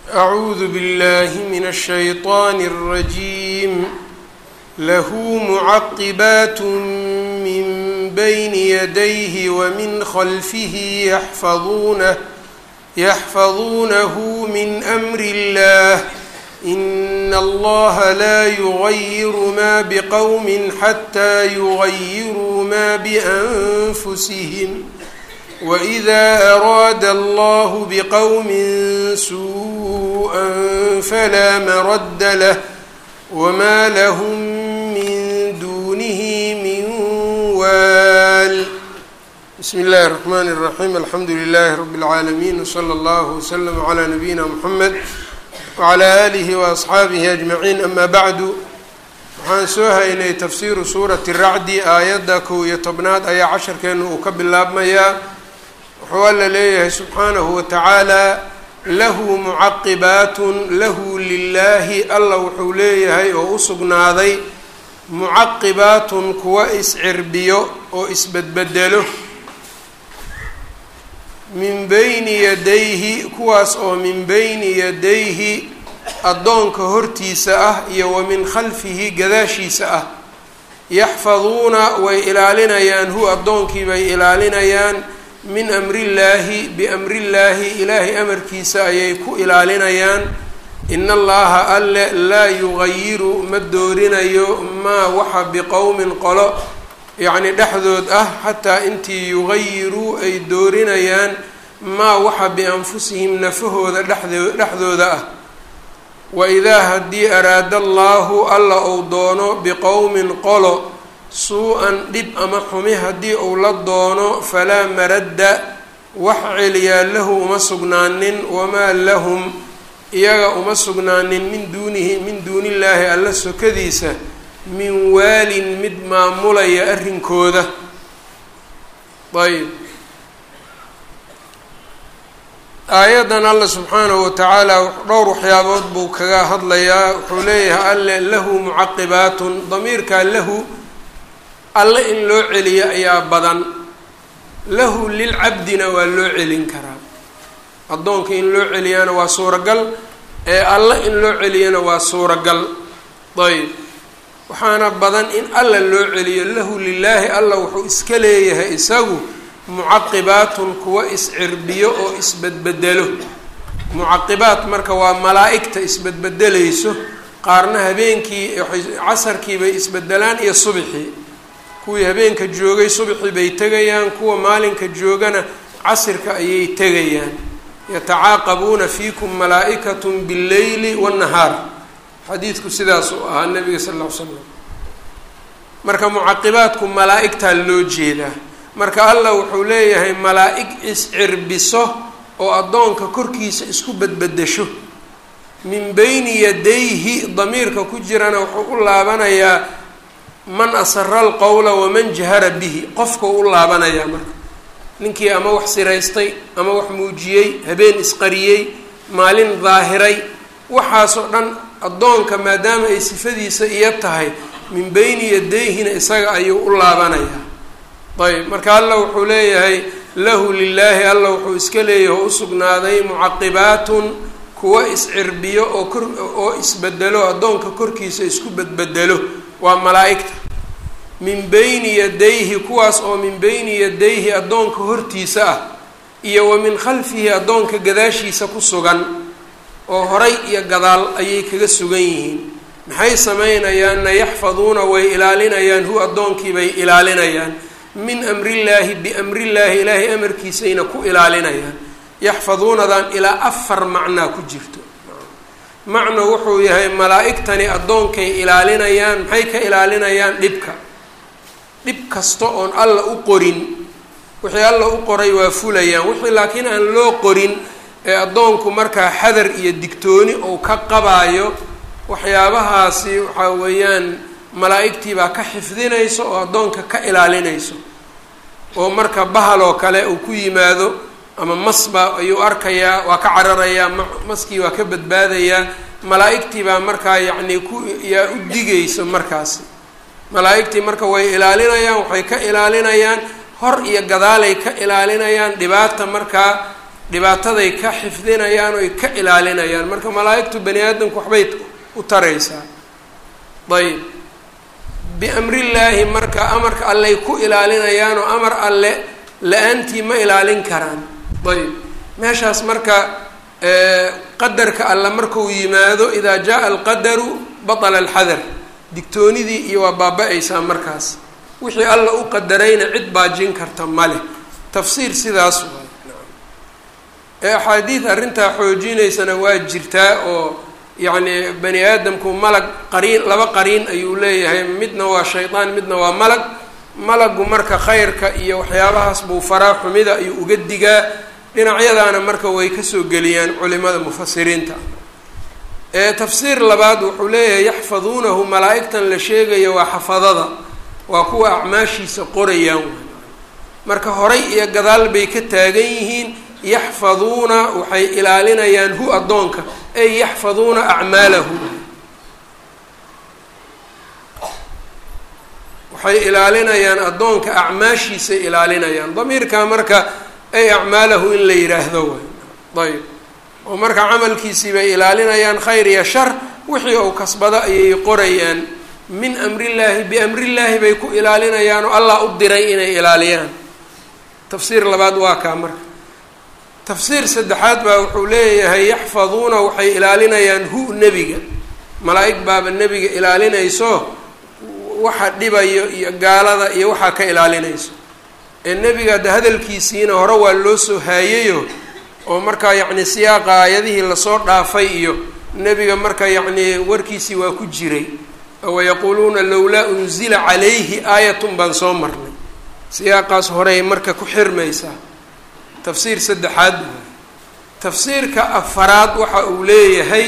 أعوذ بالله من الشيطان الرجيم له معقبات من بين يديه ومن خلفه يحفظونه يحفظونه من أمر الله إن الله لا يغير ما بقوم حتى يغيروا ما بأنفسهم وإذا أراد الله بقوم سوءا فلا مرد له وما لهم من دونه من وال بسم الله الرحمن الرحيم الحمد لله رب العالمين وصلى الله وسلم على نبينا محمد وعلى آله وأصxaabihi أجمعين أما bعdu waxaan soo haynay tafsiiru suurati racdi aayadda kow iyo tobnaad ayaa casharkeena uu ka bilaabmayaa wuxuu alla leeyahay subxaanahu watacaala lahu mucaqibaat lahu lilaahi alla wuxuu leeyahay oo u sugnaaday mucaqibaatun kuwa iscirbiyo oo isbedbedelo min bayni yadayhi kuwaas oo min bayni yadayhi addoonka hortiisa ah iyo wa min khalfihi gadaashiisa ah yaxfaduuna way ilaalinayaan hu addoonkii bay ilaalinayaan min amrillaahi biamrillaahi ilaahay amarkiisa ayay ku ilaalinayaan in allaha alle laa yugayiru ma doorinayo maa waxa biqowmin qolo yacni dhexdood ah xataa intii yugayiruu ay doorinayaan maa waxa bianfusihim nafahooda dhexdo dhexdooda ah waidaa haddii araada allaahu alla uu doono biqowmin qolo suu-an dhib ama xumi haddii uu la doono falaa maradda wax celiyaa lahu uma sugnaanin wamaa lahum iyaga uma sugnaanin min duunihi min duunillaahi alla sokadiisa min waalin mid maamulaya arrinkooda ayb aayaddan alla subxaanahu watacaala dhowr waxyaabood buu kaga hadlayaa wuxuu leeyahay alle lahu mucaqibaatun damiirkaa lahu alle in loo celiyo ayaa badan lahu lilcabdina waa loo celin karaa addoonka in loo celiyaana waa suuragal ee alle in loo celiyana waa suuragal ayb waxaana badan in alla loo celiyo lahu lilaahi alla wuxuu iska leeyahay isagu mucaqibaatun kuwa iscirbiyo oo isbedbedelo mucaqibaat marka waa malaa-igta isbedbedelayso qaarna habeenkii casarkii bay isbedelaan iyo subxii kuwii habeenka joogay subxii bay tegayaan kuwa maalinka joogana casirka ayay tegayaan yatacaaqabuuna fiikum malaa-ikatun billeyli waannahaar xadiidku sidaas uu ahaa nabiga sal ll ly slam marka mucaqibaadku malaa-igtaa loo jeedaa marka allah wuxuu leeyahay malaa-ig iscirbiso oo addoonka korkiisa isku bedbedesho min beyni yadayhi damiirka ku jirana wuxuu u laabanayaa man asara alqowla waman jahara bihi qofkau u laabanayaa marka ninkii ama wax siraystay ama wax muujiyey habeen isqariyey maalin daahiray waxaasoo dhan addoonka maadaama ay sifadiisa iyo tahay min beyni yadayhina isaga ayuu u laabanayaa ayb marka alla wuxuu leeyahay lahu lilaahi alla wuxuu iska leeyahay oo usugnaaday mucaqibaatun kuwa iscirbiyo oo kor oo isbedelo addoonka korkiisa isku bedbedelo waa malaa-igta min beyni yadayhi kuwaas oo min beyni yadayhi addoonka hortiisa ah iyo wa min khalfihi addoonka gadaashiisa ku sugan oo horay iyo gadaal ayay kaga sugan yihiin maxay sameynayaanna yaxfaduuna way ilaalinayaan hu addoonkii bay ilaalinayaan min amrillaahi biamrillaahi ilaahay amarkiisayna ku ilaalinayaan yaxfaduunadan ilaa afar macnaa ku jirto macno wuxuu yahay malaa-igtani addoonkay ilaalinayaan maxay ka ilaalinayaan dhibka dhib kasta oon alla u qorin wixii alla u qoray waa fulayaan wixii laakiin aan loo qorin ee addoonku markaa xadar iyo digtooni ou ka qabaayo waxyaabahaasi waxaa weeyaan malaa-igtii baa ka xifdinayso oo addoonka ka ilaalinayso oo marka bahal oo kale uu ku yimaado ama masba ayuu arkayaa waa ka cararayaa maskii waa ka badbaadayaa malaa-igtii baa markaa yacnii ku yaa u digayso markaasi malaa-igtii marka way ilaalinayaan waxay ka ilaalinayaan hor iyo gadaalay ka ilaalinayaan dhibaata markaa dhibaataday ka xifdinayaan oy ka ilaalinayaan marka malaa-igtu bani aadamku waxbay u taraysaa ayb biamrillaahi marka amarka alley ku ilaalinayaanoo amar alle la-aantii ma ilaalin karaan ayb meeshaas marka qadarka alle markuu yimaado idaa jaa alqadaru batala alxadar digtoonidii iyo waa baaba-aysaa markaas wixii alla u qadarayna cid baajin karta maleh tafsiir sidaas waay ee axaadiid arrintaa xoojinaysana waa jirtaa oo yacni bani aadamku malag qariin laba qariin ayuu leeyahay midna waa shaydaan midna waa malag malagu marka khayrka iyo waxyaabahaas buu faraa xumida ayuu uga digaa dhinacyadaana marka way kasoo geliyaan culimada mufasiriinta ee tafsiir labaad wuxuu leeyahay yaxfaduunahu malaa-igtan la sheegayo waa xafadada waa kuwa acmaashiisa qorayaan marka horay iyo gadaal bay ka taagan yihiin yaxfaduuna waxay ilaalinayaan hu addoonka ay yaxfaduuna acmaalahu waxay ilaalinayaan addoonka acmaashiisay ilaalinayaan damiirka marka ay acmaalahu in la yidhaahdo way ayb oo marka camalkiisii bay ilaalinayaan khayr iyo shar wixii uu kasbado ayay qorayaan min amrillaahi biamrillaahi bay ku ilaalinayaan oo allah u diray inay ilaaliyaan tafsiir labaad waa kaa marka tafsiir saddexaad baa wuxuu leeyahay yaxfaduuna waxay ilaalinayaan hu nebiga malaa-ig baaba nebiga ilaalinayso waxa dhibayo iyo gaalada iyo waxaa ka ilaalinayso ee nebiga de hadalkiisiina hore waa loo soo haayayo oo markaa yacni siyaaqa aayadihii lasoo dhaafay iyo nebiga marka yacni warkiisii waa ku jiray wayaquuluuna lowlaa unzila calayhi aayatun baan soo marnay siyaaqaas horey marka ku xirmaysaa tafsiir saddexaad waay tafsiirka afaraad waxa uu leeyahay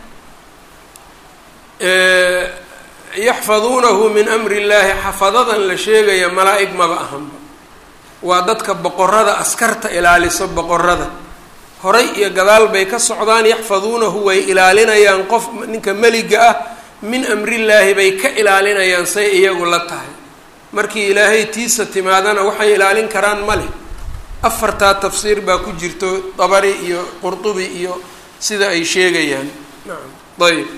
yaxfaduunahu min amri illaahi xafadadan la sheegaya malaa-ig maba ahanba waa dadka boqorada askarta ilaaliso boqorada horay iyo gadaal bay ka socdaan yaxfaduunahu way ilaalinayaan qof ninka meliga ah min amrillaahi bay ka ilaalinayaan say iyagu la tahay markii ilaahay tiisa timaadana waxay ilaalin karaan male afartaa tafsiir baa ku jirto dabari iyo qurdubi iyo sida ay sheegayaan nacam ayb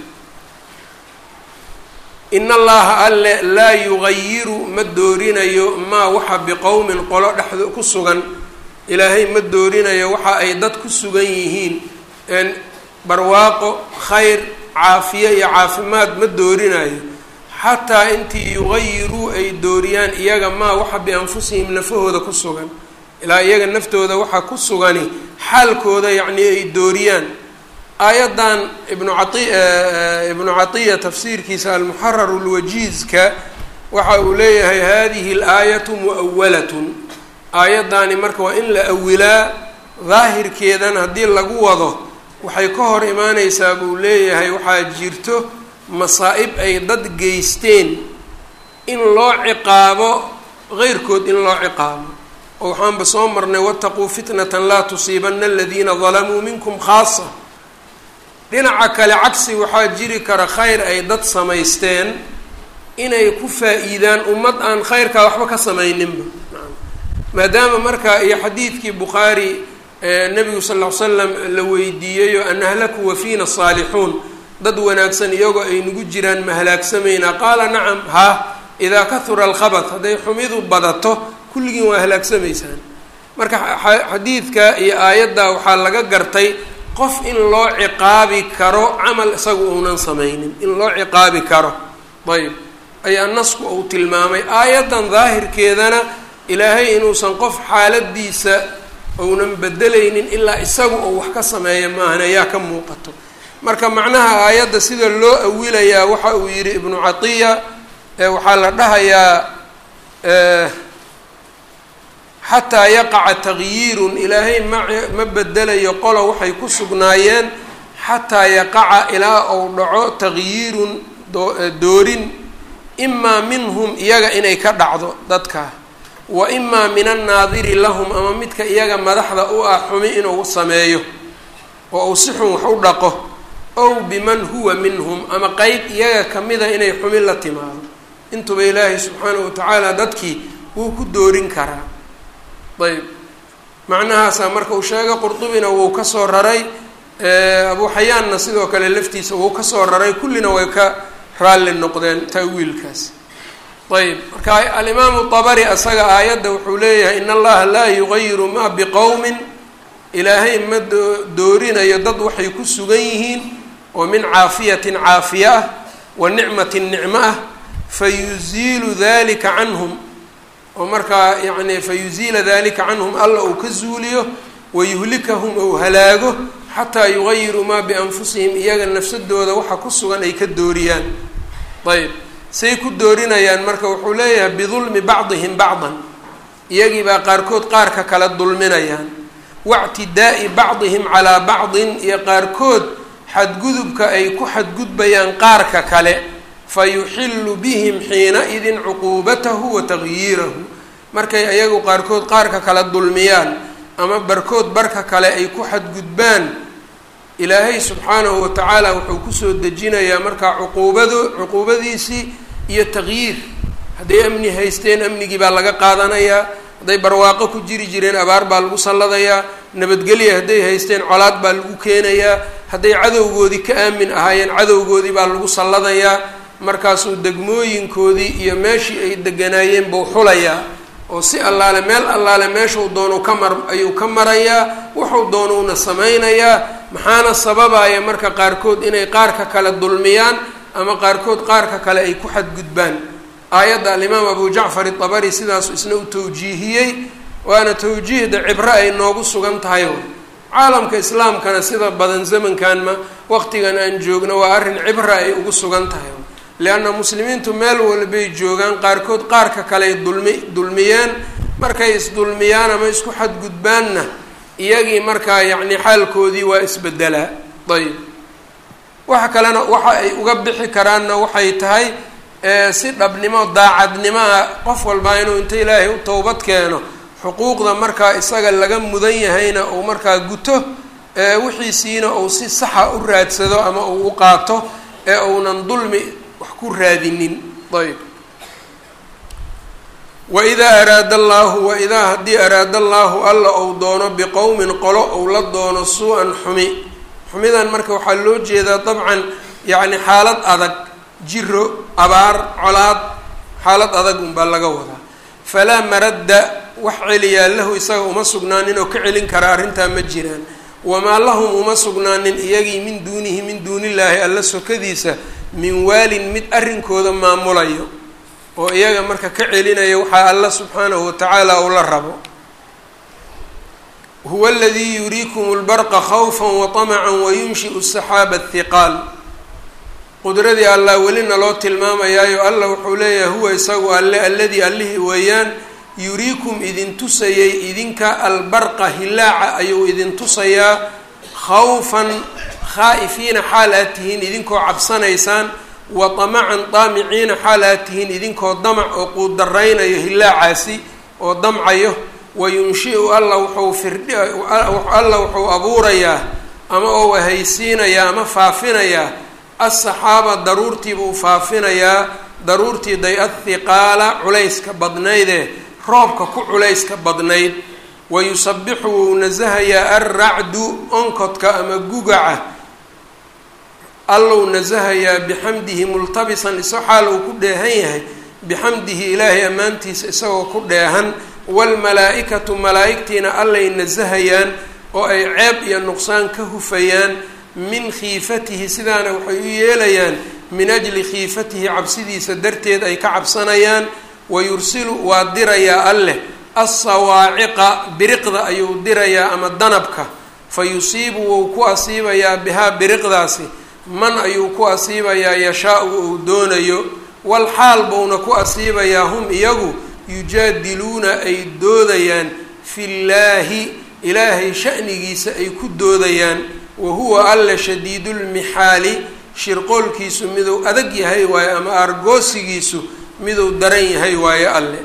in allaha alle laa yugayiru ma doorinayo maa waxa biqowmin qolo dhexdo ku sugan ilaahay ma doorinayo waxa ay dad ku sugan yihiin barwaaqo khayr caafiye iyo caafimaad ma doorinayo xataa intii yugayiruu ay dooriyaan iyaga maa waxa bianfusihim nafahooda ku sugan ilaa iyaga naftooda waxa ku sugani xaalkooda yacni ay dooriyaan aayaddan ibnu cai ibnu catiya tafsiirkiisa almuxarar lwajiizka waxa uu leeyahay hadihi alaayatu muawalatun aayaddaani marka waa in la awilaa daahirkeedan haddii lagu wado waxay ka hor imaaneysaa buu leeyahay waxaa jirto masaa-ib ay dad geysteen in loo ciqaabo qeyrkood in loo ciqaabo oo waxaanba soo marnay wataquu fitnatan laa tusiibana aladiina dalamuu minkum khaasa dhinaca kale cagsi waxaa jiri kara khayr ay dad samaysteen inay ku faa-iidaan ummad aan khayrkaa waxba ka samayninba maadaama marka iyo xadiidkii bukhaari nabigu sal ll ly slam la weydiiyeyo an ahlaku wa fiina saalixuun dad wanaagsan iyagoo ay nagu jiraan ma halaagsamaynaa qaala nacam ha idaa kahura alkhabat hadday xumidu badato kulligiin waa halaagsamaysaan marka xadiidka iyo aayadda waxaa laga gartay qof in loo ciqaabi karo camal isagu uunan samaynin in loo ciqaabi karo ayb ayaa nasku uu tilmaamay aayaddan daahirkeedana ilaahay inuusan qof xaaladiisa uunan bedelaynin ilaa isagu uu wax ka sameeya maahan ayaa ka muuqato marka macnaha aayadda sida loo awilayaa waxa uu yidhi ibnu catiya waxaa la dhahayaa xataa yaqaca tagyiirun ilaahay ma ma bedelayo qolo waxay ku sugnaayeen xataa yaqaca ilaa uu dhaco tagyiirun doorin imaa minhum iyaga inay ka dhacdo dadka wa imaa min annaadiri lahum ama midka iyaga madaxda u ah xumi inuu sameeyo oo uu si xun wax u dhaqo ow biman huwa minhum ama qeyb iyaga kamida inay xumi la timaado intuba ilaahay subxaanahu watacaala dadkii wuu ku doorin karaa ayb macnahaasaa marka uu sheega qurdubina wuu kasoo raray abu xayaanna sidoo kale laftiisa wuu kasoo raray kullina way ka raalli noqdeen ta'wiilkaas ayb marka alimaamu dabari asaga aayadda wuxuu leeyahay in allaha laa yugayiru ma biqowmin ilaahay ma doorinayo dad waxay ku sugan yihiin oo min caafiyatin caafiya ah wa nicmatin nicmo ah fayuziilu dalika canhum oo markaa yacni fayuziila dalika canhum alla uu ka zuuliyo wayuhlikahum ou halaago xataa yugayiruu maa bianfusihim iyaga nafsadooda waxa ku sugan ay ka dooriyaan ayb say ku doorinayaan marka wuxuu leeyahay bidulmi bacdihim bacdan iyagii baa qaarkood qaarka kala dulminayaan wactidaa'i bacdihim calaa bacdin iyo qaarkood xadgudubka ay ku xadgudbayaan qaarka kale fa yuxillu bihim xiina-idin cuquubatahu wa tagyiirahu markay ayagu qaarkood qaarka kala dulmiyaan ama barkood barka kale ay ku xadgudbaan ilaahay subxaanahu wa tacaala wuxuu kusoo dejinayaa markaa cuquubado cuquubadiisii iyo taqyiir hadday amni haysteen amnigii baa laga qaadanayaa hadday barwaaqo ku jiri jireen abaar baa lagu salladayaa nabadgelya hadday haysteen colaad baa lagu keenayaa hadday cadowgoodii ka aamin ahaayeen cadowgoodii baa lagu salladayaa markaasuu degmooyinkoodii iyo meeshii ay deganaayeen buu xulayaa oo si allaale meel allaale meeshuu doonu ka mar ayuu ka marayaa wuxuu doonuuna samaynayaa maxaana sababaya marka qaarkood inay qaarka kale dulmiyaan ama qaarkood qaarka kale ay ku xadgudbaan aayadda alimaam abu jacfar itabari sidaasu isna u tawjiihiyey waana tawjiihda cibro ay noogu sugan tahay caalamka islaamkana sida badan zamankan ma waqtigan aan joogno waa arrin cibra ay ugu sugan tahay leanna muslimiintu meel walbay joogaan qaarkood qaarka kaleay dulmi dulmiyeen markay isdulmiyaan ama isku xadgudbaanna iyagii markaa yacni xaalkoodii waa isbedelaa ayb waxa kalena waxa ay uga bixi karaanna waxay tahay si dhabnimo daacadnimaa qof walbaa inuu inta ilaahay u towbad keeno xuquuqda markaa isaga laga mudan yahayna uu markaa guto wixiisiina uu si saxa u raadsado ama uu u qaato ee uunan dulmi wax ku raadinin ayb waidaa araada allaahu waidaa haddii araada allaahu alla ou doono biqowmin qolo ou la doono suu-an xumi xumidan marka waxaa loo jeedaa dabcan yacni xaalad adag jiro abaar colaad xaalad adag unbaa laga wadaa falaa maradda wax celiyaa lahu isaga uma sugnaanin oo ka celin kara arrintaa ma jiraan wamaa lahum uma sugnaanin iyagii min duunihi min duunillaahi alla sokadiisa min waalin mid arrinkooda maamulayo oo iyaga marka ka celinaya waxaa alla subxaanahu watacaala uu la rabo huwa aladii yuriikum lbarqa khawfa waطamaca wayunshiu saxaaba athiqaal qudradii allah welina loo tilmaamayaayo alla wuxuu leeyahay huwa isagu alle alladii allihii weeyaan yuriikum idin tusayay idinka albarqa hilaaca ayuu idin tusayaa khawfan khaa'ifiina xaal aad tihiin idinkoo cabsanaysaan wa damacan daamiciina xaal aad tihiin idinkoo damac oo quudaraynayo hilaacaasi oo damcayo wayunshiu alla wuxuu firdhi alla wuxuu abuurayaa ama oo wahaysiinayaa ama faafinayaa asaxaaba daruurtiibuu faafinayaa daruurtii day athiqaala culayska badnaydee roobka ku culayska badnayd wayusabixu wuu nasahayaa alracdu onkodka ama gugaca allou nasahayaa bixamdihi multabisan iso xaal uu ku dheehan yahay bixamdihi ilaahay ammaantiisa isagoo ku dheehan waalmalaa-ikatu malaa-igtiina allay nasahayaan oo ay ceeb iyo nuqsaan ka hufayaan min khiifatihi sidaana waxay u yeelayaan min ajli khiifatihi cabsidiisa darteed ay ka cabsanayaan wayursilu waa dirayaa alleh assawaaciqa biriqda ayuu dirayaa ama danabka fa yusiibu wou ku asiibayaa bihaa biriqdaasi man ayuu ku asiibayaa yashaa-u uu doonayo wal xaal buuna ku asiibayaa hum iyagu yujaadiluuna ay doodayaan fillaahi ilaahay sha'nigiisa ay ku doodayaan wa huwa alla shadiidulmixaali shirqoolkiisu miduu adag yahay waaye ama aargoosigiisu miduu daran yahay waaye alle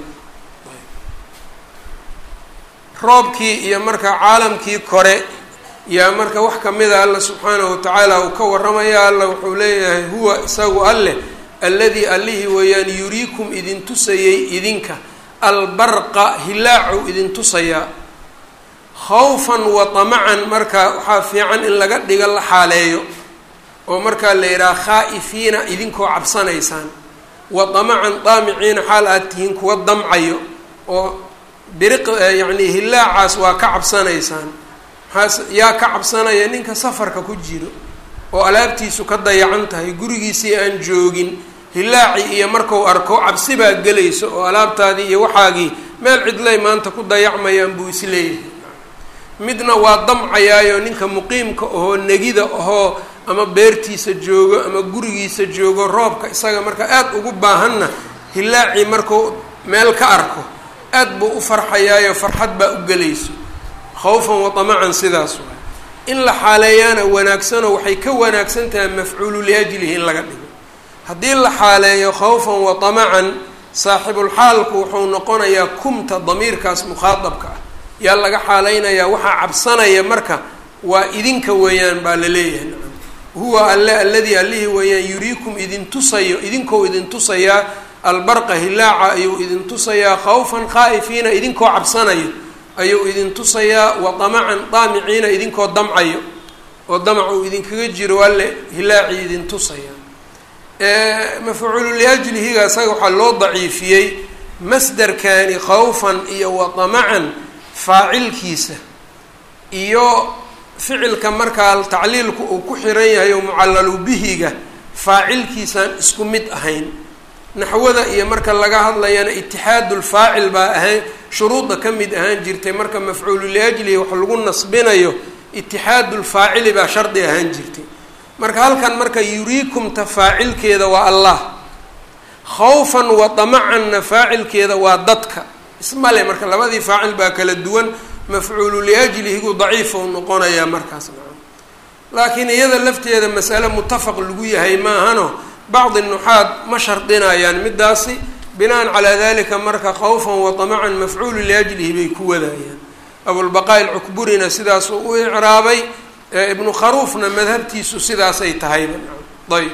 roobkii iyo marka caalamkii kore yaa marka wax kamida alla subxaanahu watacaala uu ka warramaya alla wuxuu leeyahay huwa isagu alleh alladii allihii weeyaan yuriikum idin tusayay idinka albarqa hilaacu idin tusayaa khawfan wa tamacan marka waxaa fiican in laga dhigo la xaaleeyo oo markaa la yidhaha khaa'ifiina idinkoo cabsanaysaan wa damacan daamiciina xaal aad tihiin kuwa damcayo oo biriq yacni hillaacaas waa ka cabsanaysaan maxaa yaa ka cabsanaya ninka safarka ku jiro oo alaabtiisu ka dayacan tahay gurigiisii aan joogin hillaaci iyo marku arko cabsi baa gelayso oo alaabtaadii iyo waxaagii meel cidlay maanta ku dayacmayaan buu isleeyahay midna waa damcayaayo ninka muqiimka ahoo negida ahoo ama beertiisa joogo ama gurigiisa joogo roobka isaga marka aada ugu baahanna hillaacii markuu meel ka arko aad buu u farxayaayo farxad baa u gelayso khawfan wa tamacan sidaas waay in la xaaleeyaana wanaagsanoo waxay ka wanaagsan tahay mafcuulu liajlihi in laga dhigo haddii la xaaleeyo khawfan wa tamacan saaxibulxaalku wuxuu noqonayaa kumta damiirkaas mukhaadabka ah yaa laga xaaleynayaa waxaa cabsanaya marka waa idinka weeyaan baa la leeyahay nacam huwa alle alladii allihii weeyaan yuriikum idin tusayo idinkou idin tusayaa albarqa hilaaca ayuu idin tusayaa khawfan khaa'ifiina idinkoo cabsanayo ayuu idin tusayaa wa damacan daamiciina idinkoo damcayo oo damac uu idinkaga jiro alle hilaacii idin tusaya mafcuulu liajlihiga isaga waxaa loo daciifiyey masderkani khawfan iyo wa damacan faacilkiisa iyo ficilka markaa tacliilku uu ku xiran yahay oo mucallalu bihiga faacilkiisaan isku mid ahayn naxwada iyo marka laga hadlayana itixaadulfaacil baa ahayn shuruudda ka mid ahaan jirtay marka mafcuulu liajlihi wax lagu nasbinayo itixaadulfaacili baa shardi ahaan jirtay marka halkan marka yuriikumta faacilkeeda waa allah khawfan wa damacanna faacilkeeda waa dadka ismale marka labadii faacil baa kala duwan mafcuulu liajlihigu daciif ou noqonayaa markaas nacam laakiin iyada lafteeda masale mutafaq lagu yahay maahano bacdi nuxaad ma shardinayaan midaasi binaan calaa dalika marka khawfan wa damacan mafcuulu liajlihi bay ku wadayaan abulbaqaa ilcukburina sidaasuu u icraabay ibnu kharuufna madhabtiisu sidaasay tahayba ayb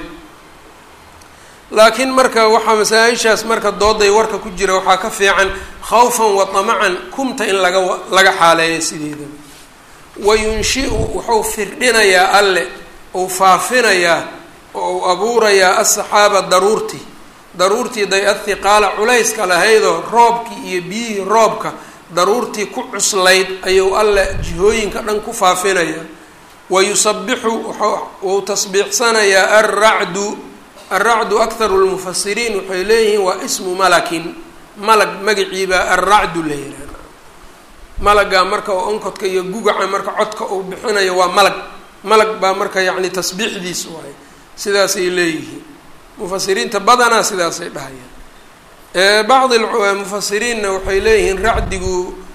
laakiin marka waxaa masaa-ishaas marka dooday warka ku jira waxaa ka fiican khawfan wa damacan kumta in laga laga xaaleeyo sideedaba wa yunshiu wuxuu firdhinayaa alle uu faafinayaa oo uu abuurayaa asaxaaba daruurtii daruurtii day athiqaala culayska lahaydoo roobkii iyo biyihii roobka daruurtii ku cuslayd ayuu alle jihooyinka dhan ku faafinayaa wa yusabixu wuu tasbiixsanayaa alracdu alracdu akharu lmufasiriin waxay leeyihiin waa ismu malakin malag magaciibaa alracdu la yihahda malagaa marka oo onkodka iyo gugaca marka codka uu bixinayo waa malag malag baa marka yacni tasbiixdiis waay sidaasay leeyihiin mufasiriinta badanaa sidaasay dhahayaan bacdi mufasiriinna waxay leeyihiin racdigu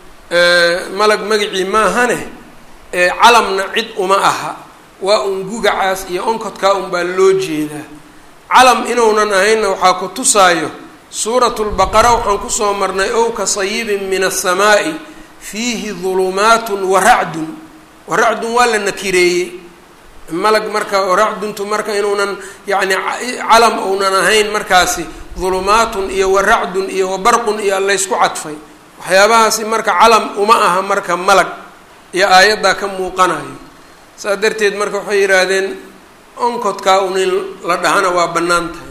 malag magacii maahane calamna cid uma aha waa un gugacaas iyo onkodkaa unbaa loo jeedaa calam inuunan ahaynna waxaa ku tusaayo suuratu lbaqara waxaan kusoo marnay ow ka sayibin min asamaa'i fiihi dulumaatun wa racdun wa racdun waa la nakireeyey malag marka racduntu marka inuunan yacni calam ounan ahayn markaasi dulumaatun iyo wa racdun iyo wa barqun iyo laysku cadfay waxyaabahaasi marka calam uma aha marka malag iyo aayaddaa ka muuqanayo saas darteed marka waxay yidhaahdeen onkodkaa un in la dhahana waa bannaan tahay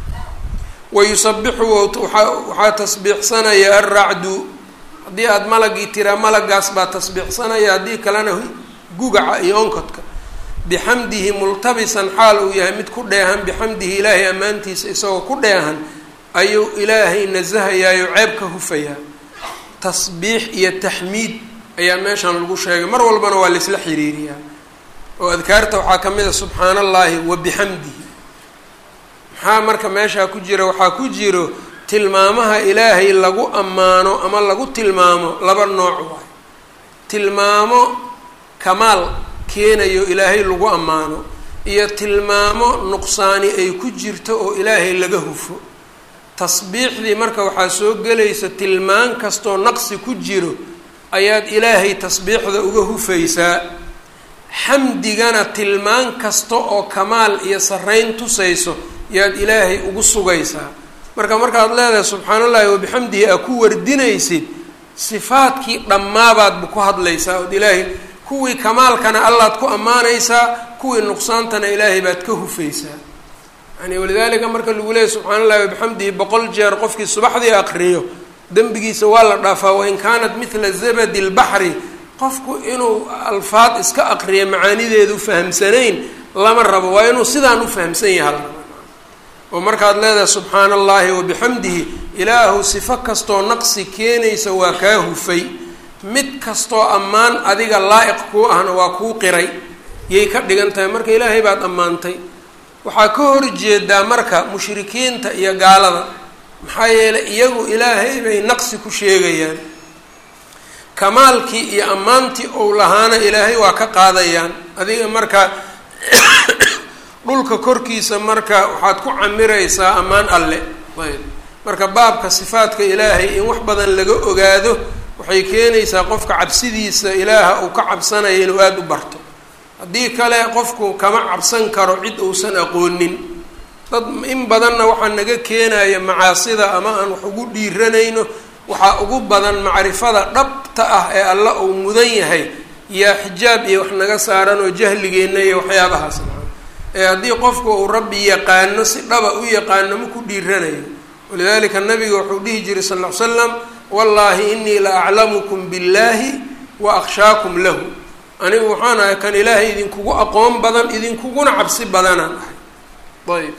wa yusabixu waxaa tasbiixsanaya alracdu haddii aada malagii tiraa malagaas baa tasbiixsanaya haddii kalena gugaca iyo onkodka bixamdihi multabisan xaal uu yahay mid ku dheehan bixamdihi ilaahay ammaantiisa isagoo ku dheehan ayuu ilaahay nasahayaayo ceeb ka hufayaa tasbiix iyo taxmiid ayaa meeshan lagu sheegay mar walbana waa laisla xiriiriyaa oo adkaarta waxaa ka mid a subxaana allaahi wa bixamdihi maxaa marka meeshaa ku jira waxaa ku jiro tilmaamaha ilaahay lagu ammaano ama lagu tilmaamo laba nooc waay tilmaamo kamaal keenayo ilaahay lagu ammaano iyo tilmaamo nuqsaani ay ku jirto oo ilaahay laga hufo tasbiixdii marka waxaa soo gelaysa tilmaan kastoo naqsi ku jiro ayaad ilaahay tasbiixda uga hufaysaa xamdigana tilmaan kasta oo kamaal iyo sarreyn tusayso yaad ilaahay ugu sugaysaa marka markaad leedahay subxaana allahi wabixamdihi aa ku wardinaysid sifaadkii dhammaabaadba ku hadlaysaa ood ilaahay kuwii kamaalkana allaad ku ammaanaysaa kuwii nuqsaantana ilaahay baad ka hufaysaa yani walidaalika marka lagu leeyay subxaana allahi wabixamdihi boqol jeer qofkii subaxdii aqriyo dembigiisa waa la dhaafaa wain kaanat mithla zabadi lbaxri qofku inuu alfaad iska aqriya macaanideedu fahamsanayn lama rabo waa inuu sidaan u fahamsan yahay oo markaad leedahay subxaana allahi wabixamdihi ilaahu sifo kastoo naqsi keenaysa waa kaa hufay mid kastoo ammaan adiga laa-iq kuu ahna waa kuu qiray yay ka dhigan tahay marka ilaahay baad ammaantay waxaa ka horjeedaa marka mushrikiinta iyo gaalada maxaa yeelay iyagu ilaahay bay naqsi ku sheegayaan kamaalkii iyo ammaantii ou lahaana ilaahay waa ka qaadayaan adiga marka dhulka korkiisa marka waxaad ku camiraysaa ammaan alle ayb marka baabka sifaadka ilaahay in wax badan laga ogaado waxay keenaysaa qofka cabsidiisa ilaaha uu ka cabsanaya inuu aada u barto haddii kale qofku kama cabsan karo cid uusan aqoonin dad in badanna waxaa naga keenaya macaasida ama aan wax ugu dhiiranayno waxaa ugu badan macrifada dhabta ah ee alla uu mudan yahay yaa xijaab iyo wax naga saaran oo jahligeenna iyo waxyaabahaas ee haddii qofku uu rabbi yaqaano si dhaba u yaqaano ma ku dhiiranayo walidalika nabiga wuxuu dhihi jiray sal ll ly slam wallaahi inii la aclamukum billahi wa akhshaakum lahu anigu waxaan ahay kan ilaahay idinkugu aqoon badan idinkuguna cabsi badanaan ahay ayb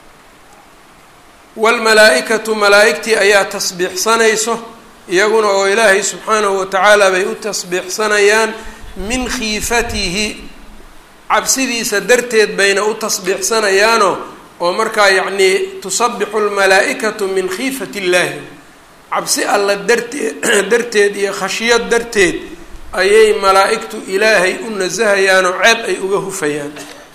wlmalaa-ikatu malaa-igtii ayaa tasbiixsanayso iyaguna oo ilaahay subxaanahu watacaala bay u tasbiixsanayaan min khiifatihi cabsidiisa darteed bayna u tasbiixsanayaano oo markaa yacnii tusabixu lmalaa-ikatu min khiifati illaahi cabsi alla darteed darteed iyo khashiyad darteed ayay malaa-igtu ilaahay u nasahayaan oo ceeb ay uga hufayaan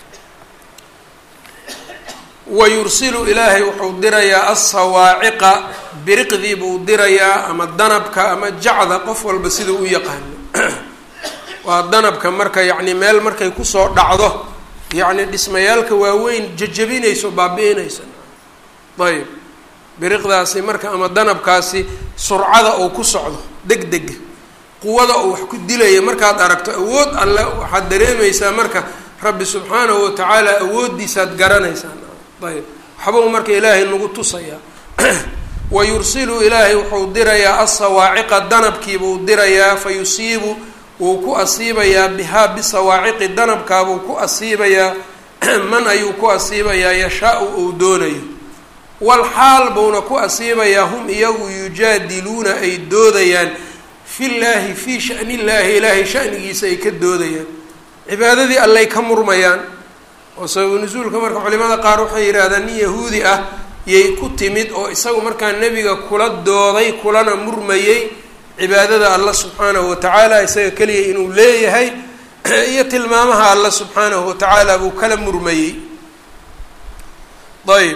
wa yursilu ilaahay wuxuu dirayaa assawaaciqa biriqdii buu dirayaa ama danabka ama jacda qof walba siduu u yaqaano waa danabka marka yacni meel markay kusoo dhacdo yacni dhismayaalka waaweyn jajabinayso baabi-inayso ayb biriqdaasi marka ama danabkaasi surcada uu ku socdo deg dega quwada uu wax ku dilaya markaad aragto awood alle waxaad dareemaysaa marka rabbi subxaanahu watacaala awooddiisaad garanaysaa ayb waxbau marka ilaahay nagu tusayaa wa yursilu ilaahay wuxuu dirayaa assawaaciqa danabkiibuu dirayaa fa yusiibu wuu ku asiibayaa bihaa bisawaaciqi danabkaabuu ku asiibayaa man ayuu ku asiibayaa yashaa-u uu doonayo wal xaal buuna ku asiibayaa hum iyagu yujaadiluuna ay doodayaan fillaahi fii shani illaahi ilaahay shanigiisa ay ka doodayaan cibaadadii allay ka murmayaan oo sababu nusuulka marka culimada qaar waxay yidhaahdaan nin yahuudi ah yay ku timid oo isagu markaa nebiga kula dooday kulana murmayey cibaadada alla subxaanahu watacaala isaga keliya inuu leeyahay iyo tilmaamaha alla subxaanahu watacaala buu kala murmayey ayb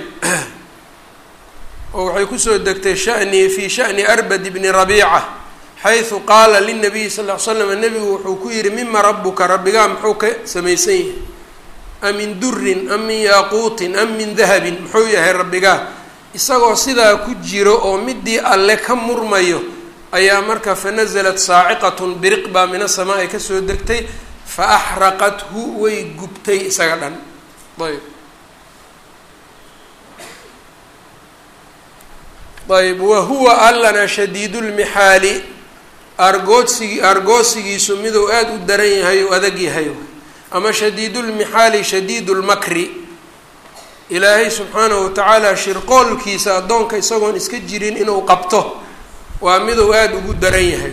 oo waxay kusoo degtay shani fii shani arbad bni rabiica xaysu qaala linabiyi sal ll ly slam nebigu wuxuu ku yihi mima rabuka rabbigaa muxuu ka samaysan yahay am min durin am min yaaquutin am min dahabin muxuu yahay rabbigaa isagoo sidaa ku jiro oo midii alle ka murmayo ayaa marka fanazalat saaciqatun biriq baa min asamaa ay kasoo degtay fa axraqathu way gubtay isaga dhan ayb ayb wa huwa allana shadiidu lmixaali argoodsigi argoosigiisu miduu aada u daran yahay oo adag yahay ama shadiid lmixaali shadiid lmakri ilaahay subxaanahu watacaala shirqoolkiisa addoonka isagoon iska jirin inuu qabto waa miduu aada ugu daran yahay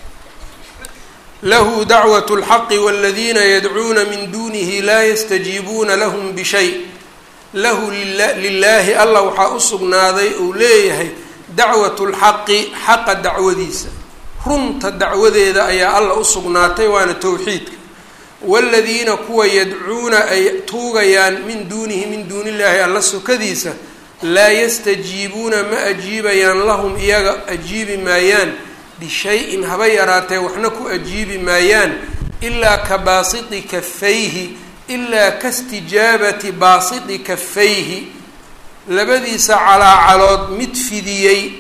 lahu dacwat اlxaqi wاladiina yadcuuna min dunihi laa yastajiibuuna lahm bishay lahu lilaahi allah waxaa u sugnaaday uu leeyahay dacwat lxaqi xaqa dacwadiisa runta dacwadeeda ayaa allah u sugnaatay waana towxiidka waaladiina kuwa yadcuuna ay tuugayaan min duunihi min duuni illaahi alla sokadiisa laa yastajiibuuna ma ajiibayaan lahum iyaga ajiibi maayaan bishay-in haba yaraatee waxna ku ajiibi maayaan ilaa ka baasiti kafayhi ilaa kastijaabati baasiti kafayhi labadiisa calaacalood mid fidiyey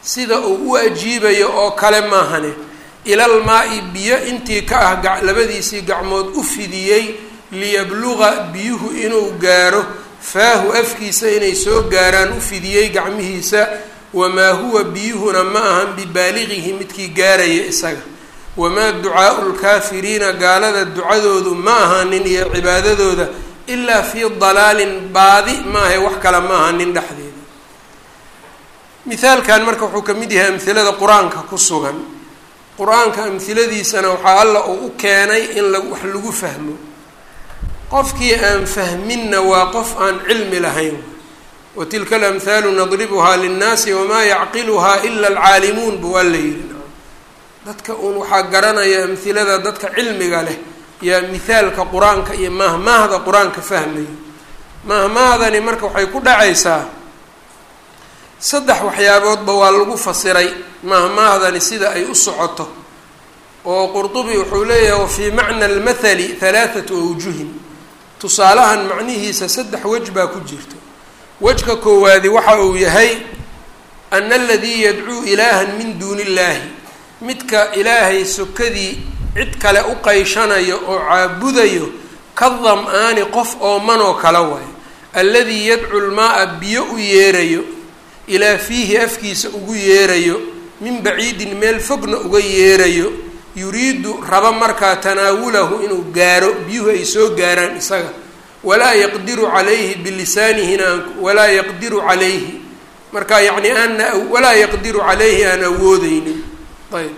sida uu u ajiibayo oo kale maahane ilal maa-i biyo intii ka ah labadiisii gacmood u fidiyey liyabluqa biyuhu inuu gaaro faahu afkiisa inay soo gaaraan u fidiyey gacmihiisa wamaa huwa biyuhuna ma ahan bibaaliqihi midkii gaaraya isaga wamaa ducaau lkaafiriina gaalada ducadoodu ma ahanin iyo cibaadadooda ilaa fii dalaalin baadi maahay wax kale ma ahanin dhexdeeda mithaalkan marka wuxuu ka mid yahay amhilada qur-aanka ku sugan qur-aanka amhiladiisana waxaa alla uu u keenay in la wax lagu fahmo qofkii aan fahminna waa qof aan cilmi lahayn wa tilka alamhaalu nadribuhaa linnaasi wamaa yacqiluhaa ila alcaalimuun buu alla yidhi dadka uun waxaa garanaya amhilada dadka cilmiga leh yaa mithaalka qur-aanka iyo mahmaahda qur-aanka fahmayo mahmaahdani marka waxay ku dhacaysaa saddex waxyaaboodba waa lagu fasiray mahmaahdani sida ay u socoto oo qurdubi wuxuu leeyahay wafii macna almathali halaathatu awjuhin tusaalahan macnihiisa saddex wej baa ku jirto wejka koowaadi waxa uu yahay ana aladii yadcuu ilaahan min duuni illaahi midka ilaahay sokadii cid kale u qayshanayo oo caabudayo ka dam-aani qof oomanoo kala waayo alladii yadcu lmaa-a biyo u yeerayo ilaa fiihi afkiisa ugu yeerayo min baciidin meel fogna uga yeerayo yuriidu raba markaa tanaawulahu inuu gaaro biyuhu ay soo gaaraan isaga walaa yaqdiru calayhi bilisaanihina walaa yaqdiru calayhi marka yacni aana walaa yaqdiru calayhi aan awoodeynin ayb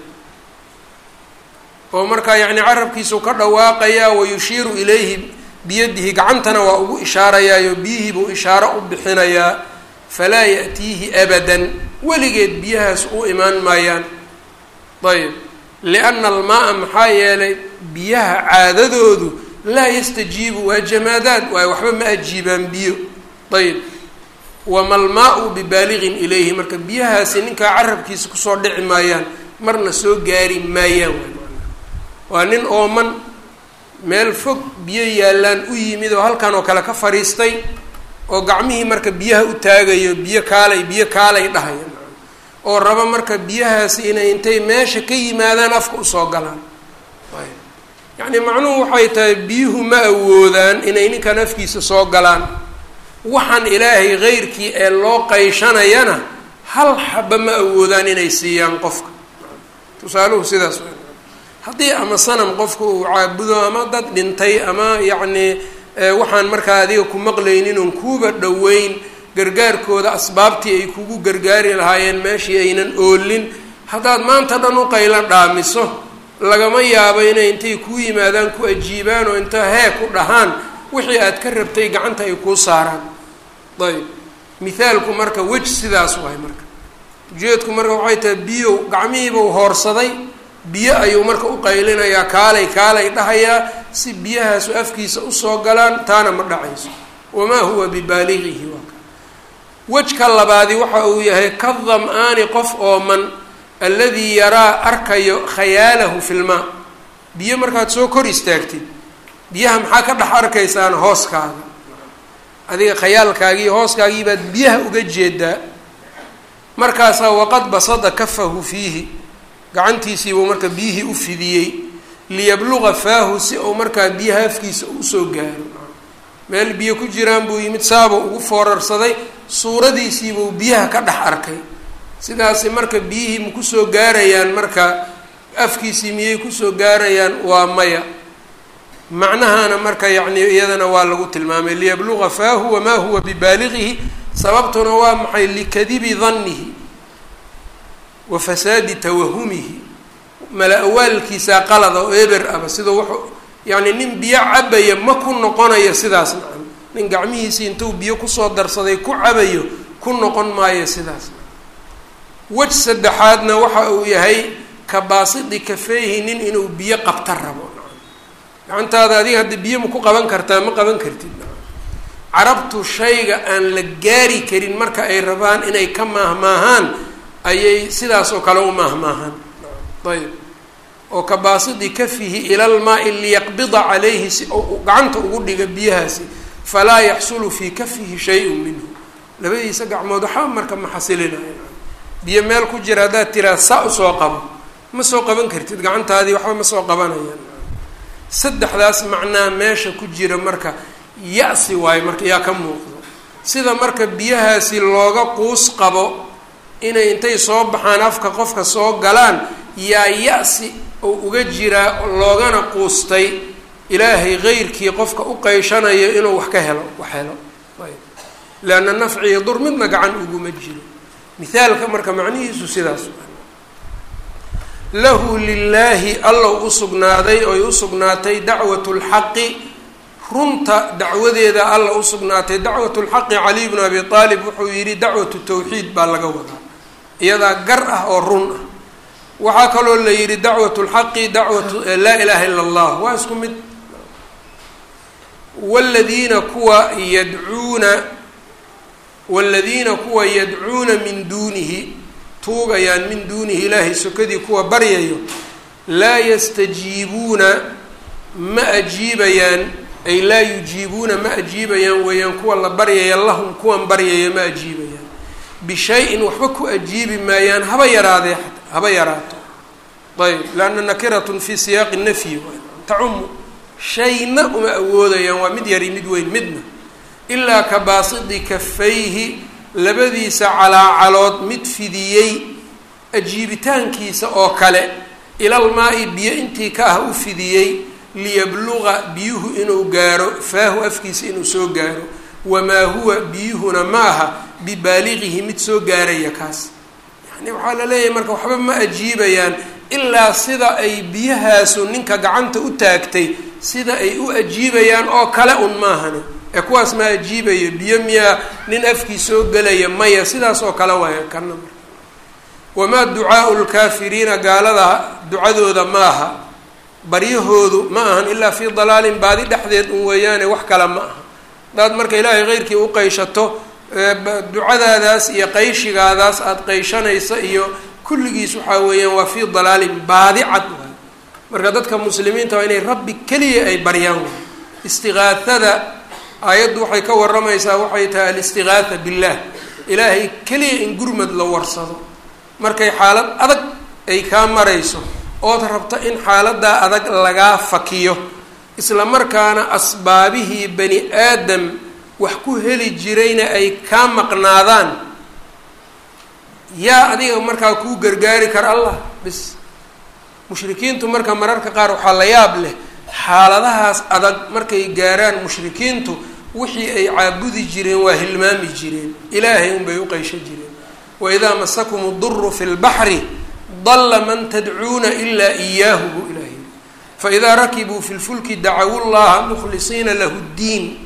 oo markaa yacni carabkiisuu ka dhawaaqayaa wayushiiru ilayhi biyadihi gacantana waa ugu ishaarayaayo biyihii buu ishaaro u bixinayaa falaa ya'tiihi abadan weligeed biyahaas u imaan maayaan ayb lianna almaa-a maxaa yeelay biyaha caadadoodu laa yastajiibu waa jamaadaad waayo waxba ma ajiibaan biyo ayb wama almaa-u bibaaliqin ilayhi marka biyahaasi ninkaa carabkiisa kusoo dhici maayaan marna soo gaari maayaan waa nin ooman meel fog biyo yaallaan u yimid oo halkan oo kale ka fadhiistay oo gacmihii marka biyaha u taagayo biyo kaalay biyo kaalay dhahaya oo raba marka biyahaasi inay intay meesha ka yimaadaan afka usoo galaan yacni macnuhu waxay tahay biyuhu ma awoodaan inay ninkan afkiisa soo galaan waxaan ilaahay keyrkii ee loo qayshanayana hal xaba ma awoodaan inay siiyaan qofka tusaaluhu sidaas w haddii ama sanam qofka uu caabudo ama dad dhintay ama yacnii waxaan markaa adiga ku maqlaynin oon kuuba dhoweyn gargaarkooda asbaabtii ay kugu gargaari lahaayeen meeshii aynan oolin haddaad maanta dhan u qaylo dhaamiso lagama yaabo inay intay kuu yimaadaan ku ajiibaan oo inta hee ku dhahaan wixii aad ka rabtay gacanta ay kuu saaraan ayb mithaalku marka wej sidaas wahay marka ujeedku marka waxay tahay biyow gacmihiibuu hoorsaday biyo ayuu marka u qaylinayaa kaalay kaalay dhahayaa si biyahaasu afkiisa usoo galaan taana ma dhacayso wamaa huwa bibaaligihi waa ka wejka labaadi waxa uu yahay ka dam-aani qof ooman alladii yaraa arkayo khayaalahu filmaa biyo markaad soo kor istaagtid biyaha maxaa ka dhex arkaysaan hooskaaga adiga khayaalkaagii hooskaagii baad biyaha uga jeedaa markaasaa waqad basada kafahu fiihi gacantiisiibuu marka biyihii u fidiyey liyabluqa faahu si uu markaa biyaha afkiisa usoo gaaro meel biyo ku jiraan buu yimid saabuu ugu foorarsaday suuradiisiibuu biyaha ka dhex arkay sidaasi marka biyihii ma kusoo gaarayaan marka afkiisii miyay kusoo gaarayaan waa maya macnahana marka yacni iyadana waa lagu tilmaamay liyabluqa faahu wamaa huwa bibaaligihi sababtuna waa maxay likadibi dannihi wa fasaadi tawahumihi mala awaalkiisaa qalada oo eber aba sida wuxuu yacni nin biyo cabaya ma ku noqonayo sidaas macna nin gacmihiisii intuu biyo kusoo darsaday ku cabayo ku noqon maayo sidaas wej saddexaadna waxa uu yahay kabaasidi kafeehi nin inuu biyo qabta rabo gacantaada adiga hadda biyo ma ku qaban kartaa ma qaban kartid carabtu shayga aan la gaari karin marka ay rabaan inay ka maahmaahaan ayay sidaas oo kale u maahmaahaan ayb oo kabaasidi kafihi ilalmaa-i liyaqbida calayhi si ou gacanta ugu dhiga biyahaasi falaa yaxsulu fii kafihi shay-un minhu labadiisa gacmood waxaa marka ma xasilinaya biyo meel ku jira haddaad tiraa saa usoo qabo ma soo qaban kartid gacantaadii waxba ma soo qabanayaan saddexdaas macnaa meesha ku jira marka ya-si waayo marka yaa ka muuqdo sida marka biyahaasi looga quus qabo inay intay soo baxaan afka qofka soo galaan yaa ya-si oo uga jiraa loogana quustay ilaahay keyrkii qofka u qeyshanayo inuu wax ka helo wax helo leanna nafciyo dur midna gacan uguma jiro mithaalka marka macnihiisu sidaas lahu lilaahi allow u sugnaaday oy u sugnaatay dacwat lxaqi runta dacwadeeda alla u sugnaatay dacwat lxaqi caliy bnu abi aalib wuxuu yidhi dacwatu tawxiid baa laga wadaa iyadaa gar ah oo run ah waxaa kaloo la yidhi dacwat lxaqi dacwatu laa ilaha ila allah waa isku mid wladiina kuwa yadcuuna waaladiina kuwa yadcuuna min duunihi tuugayaan min duunihi ilaahay sokadii kuwa baryayo laa yastajiibuuna ma ajiibayaan ay laa yujiibuuna ma ajiibayaan weeyaan kuwa la baryaya lahum kuwan baryaya ma ajiibayaan bishay-in waxba ku ajiibi maayaan haba yaraadee haba yaraato ayb lanna nakiratun fi siyaaqi nafyi tacumu shayna uma awoodayaan waa mid yari mid weyn midna ilaa ka baasidi kafayhi labadiisa calaacalood mid fidiyey ajiibitaankiisa oo kale ilal maa-i biyo intii ka ah u fidiyey liyabluqa biyuhu inuu gaaro faahu afkiisa inuu soo gaaro wamaa huwa biyuhuna ma aha bibaaliqihi mid soo gaaraya kaas yani waxaa la leeyahay marka waxba ma ajiibayaan ilaa sida ay biyahaasu ninka gacanta u taagtay sida ay u ajiibayaan oo kale un maahane ee kuwaas ma ajiibayo biyo miyaa nin afkii soo gelaya maya sidaas oo kale waaya kana marka wamaa ducaau lkaafiriina gaalada ducadooda maaha baryahoodu ma ahan ilaa fii dalaalin baadi dhexdeed un weeyaane wax kale ma aha hadaad marka ilaahay keyrkii u qayshato ducadaadaas iyo qayshigaadaas aada qayshanaysa iyo kulligiis waxaa weeyaan waa fii dalaalin baadi cad waay marka dadka muslimiinta waa inay rabbi keliya ay baryaan waay istiqaathada aayaddu waxay ka waramaysaa waxay tahay alistiqaatha billah ilaahay keliya in gurmad la warsado markay xaalad adag ay kaa marayso ood rabto in xaaladaa adag lagaa fakiyo isla markaana asbaabihii bani aadam wax ku heli jirayna ay kaa maqnaadaan yaa adiga markaa kuu gargaari kara allah bis mushrikiintu marka mararka qaar waxaa la yaab leh xaaladahaas adag markay gaaraan mushrikiintu wixii ay caabudi jireen waa hilmaami jireen ilaahay unbay u qeysho jireen waidaa masakum duru fi lbaxri dalla man tadcuuna ilaa iyaahu buu ilaah yiri faidaa rakibuu fi lfulki dacawu llaha mukhlisiina lahu ddiin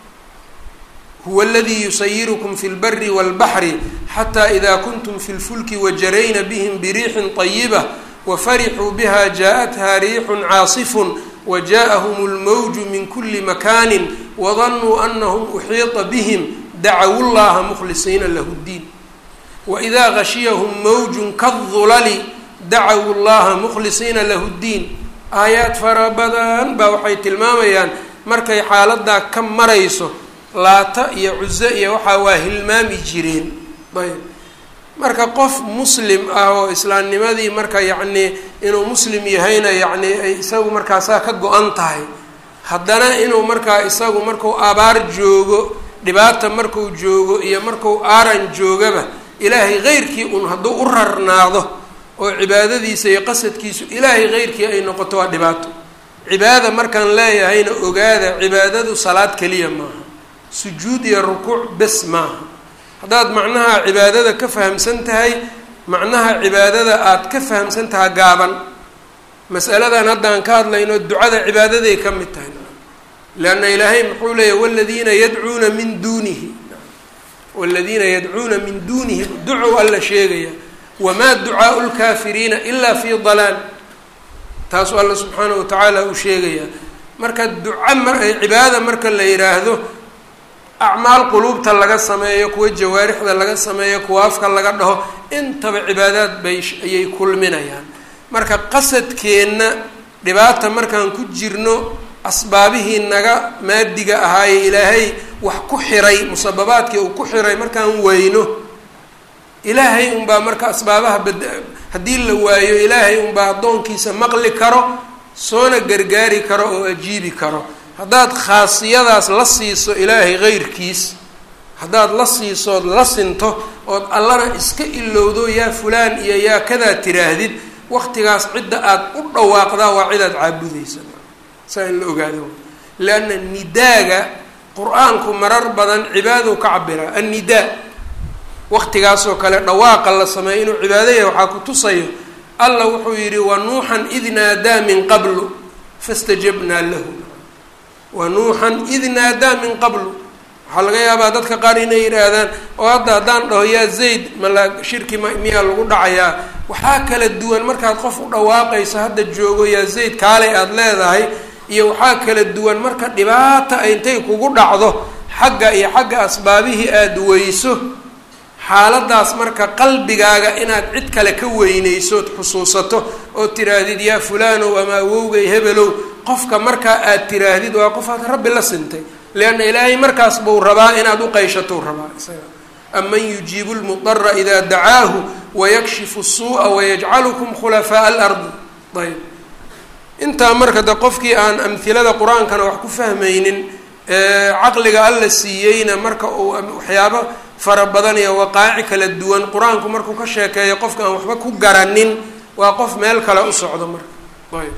huwa aladii yusayirukum fi lbari walbaxri xataa ida kuntum fi lfulki wajarayna bihim biriixin طayiba wafarixuu biha jaaءatha riixun caasifun wajaءahum اlmawju min kuli makani wadanuu anahum uxiiطa bihim dacawu llaha mukhlisiina lahu ddiin waidaa gashiyahum mawjun kadulali dacawu llaha mukhlisiina lahu ddiin aayaad fara badan baa waxay tilmaamayaan markay xaaladaa ka marayso laata iyo cuso iyo waxaa waa hilmaami jireen ayb marka qof muslim ah oo islaamnimadii marka yacnii inuu muslim yahayna yacni ay isagu markaasaa ka go-an tahay haddana inuu markaa isagu marku abaar joogo dhibaata marku joogo iyo marku aaran joogaba ilaahay keyrkii un hadduu u rarnaado oo cibaadadiisa iyo qasadkiisu ilaahay keyrkii ay noqoto waa dhibaato cibaada markaan leeyahayna ogaada cibaadadu salaad keliya maaha sujuud iyo rukuuc bes maaha haddaad macnaha cibaadada ka fahamsan tahay macnaha cibaadada aada ka fahamsan taha gaaban masaladan haddaan ka hadlayno ducada cibaadaday ka mid tahay leanna ilaahay muxuu leeyahy waladiina yadcuuna min duunihi waladiina yadcuuna min duunihi ducow alla sheegaya wamaa ducaau lkaafiriina ilaa fii dalaal taasuu alla subxaanahu watacaala uu sheegayaa marka duca mar cibaada marka la yidhaahdo acmaal quluubta laga sameeyo kuwa jawaarixda laga sameeyo kuwa afka laga dhaho intaba cibaadaad bay ayay kulminayaan marka qasadkeenna dhibaata markaan ku jirno asbaabihii naga maadiga ahaaye ilaahay wax ku xiray musababaadkii uu ku xiray markaan weyno ilaahay unbaa marka asbaabaha bad haddii la waayo ilaahay unbaa addoonkiisa maqli karo soona gargaari karo oo ajiibi karo haddaad khaasiyadaas la siiso ilaahay heyrkiis haddaad la siisood la sinto ood allana iska ilowdo yaa fulaan iyo yaa kadaa tiraahdid waqtigaas cidda aad u dhawaaqdaa waa cidaad caabudaysa saa in la ogaado lianna nidaaga qur-aanku marar badan cibaadou ka cabiraa annidaa waqtigaasoo kale dhawaaqa la sameeyo inuu cibaado yahay waxaa ku tusayo allah wuxuu yidhi wa nuuxan id naadaa min qablu fastajabnaa lahu wa nuuxan id naadaa min qablu waxaa laga yaabaa dadka qaar inay yidhaahdaan oo hadda haddaan dhaho yaa zayd mala shirki ma miyaa lagu dhacayaa waxaa kala duwan markaad qof u dhawaaqayso hadda joogo yaa zayd kaalay aada leedahay iyo waxaa kala duwan marka dhibaata ay intay kugu dhacdo xagga iyo xagga asbaabihii aada weyso xaaladaas marka qalbigaaga inaad cid kale ka weynaysood xusuusato oo tiraahdid yaa fulaanow ama awowgay hebelow qofka markaa aad tiraahdid waa qof aad rabbi la sintay lianna ilaahay markaas buu rabaa inaad uqayshatou rabaa isaga aman yujiibu lmudara idaa dacaahu wayakshifu الsuuءa wayajcalukum khulafaaءa alardi ayb intaa marka de qofkii aan amhilada qur-aankana wax ku fahmaynin caqliga alla siiyeyna marka uu waxyaabo fara badan iyo waqaaci kala duwan qur-aanku markuu ka sheekeeyo qofka aan waxba ku garanin waa qof meel kale u socdo marka ayb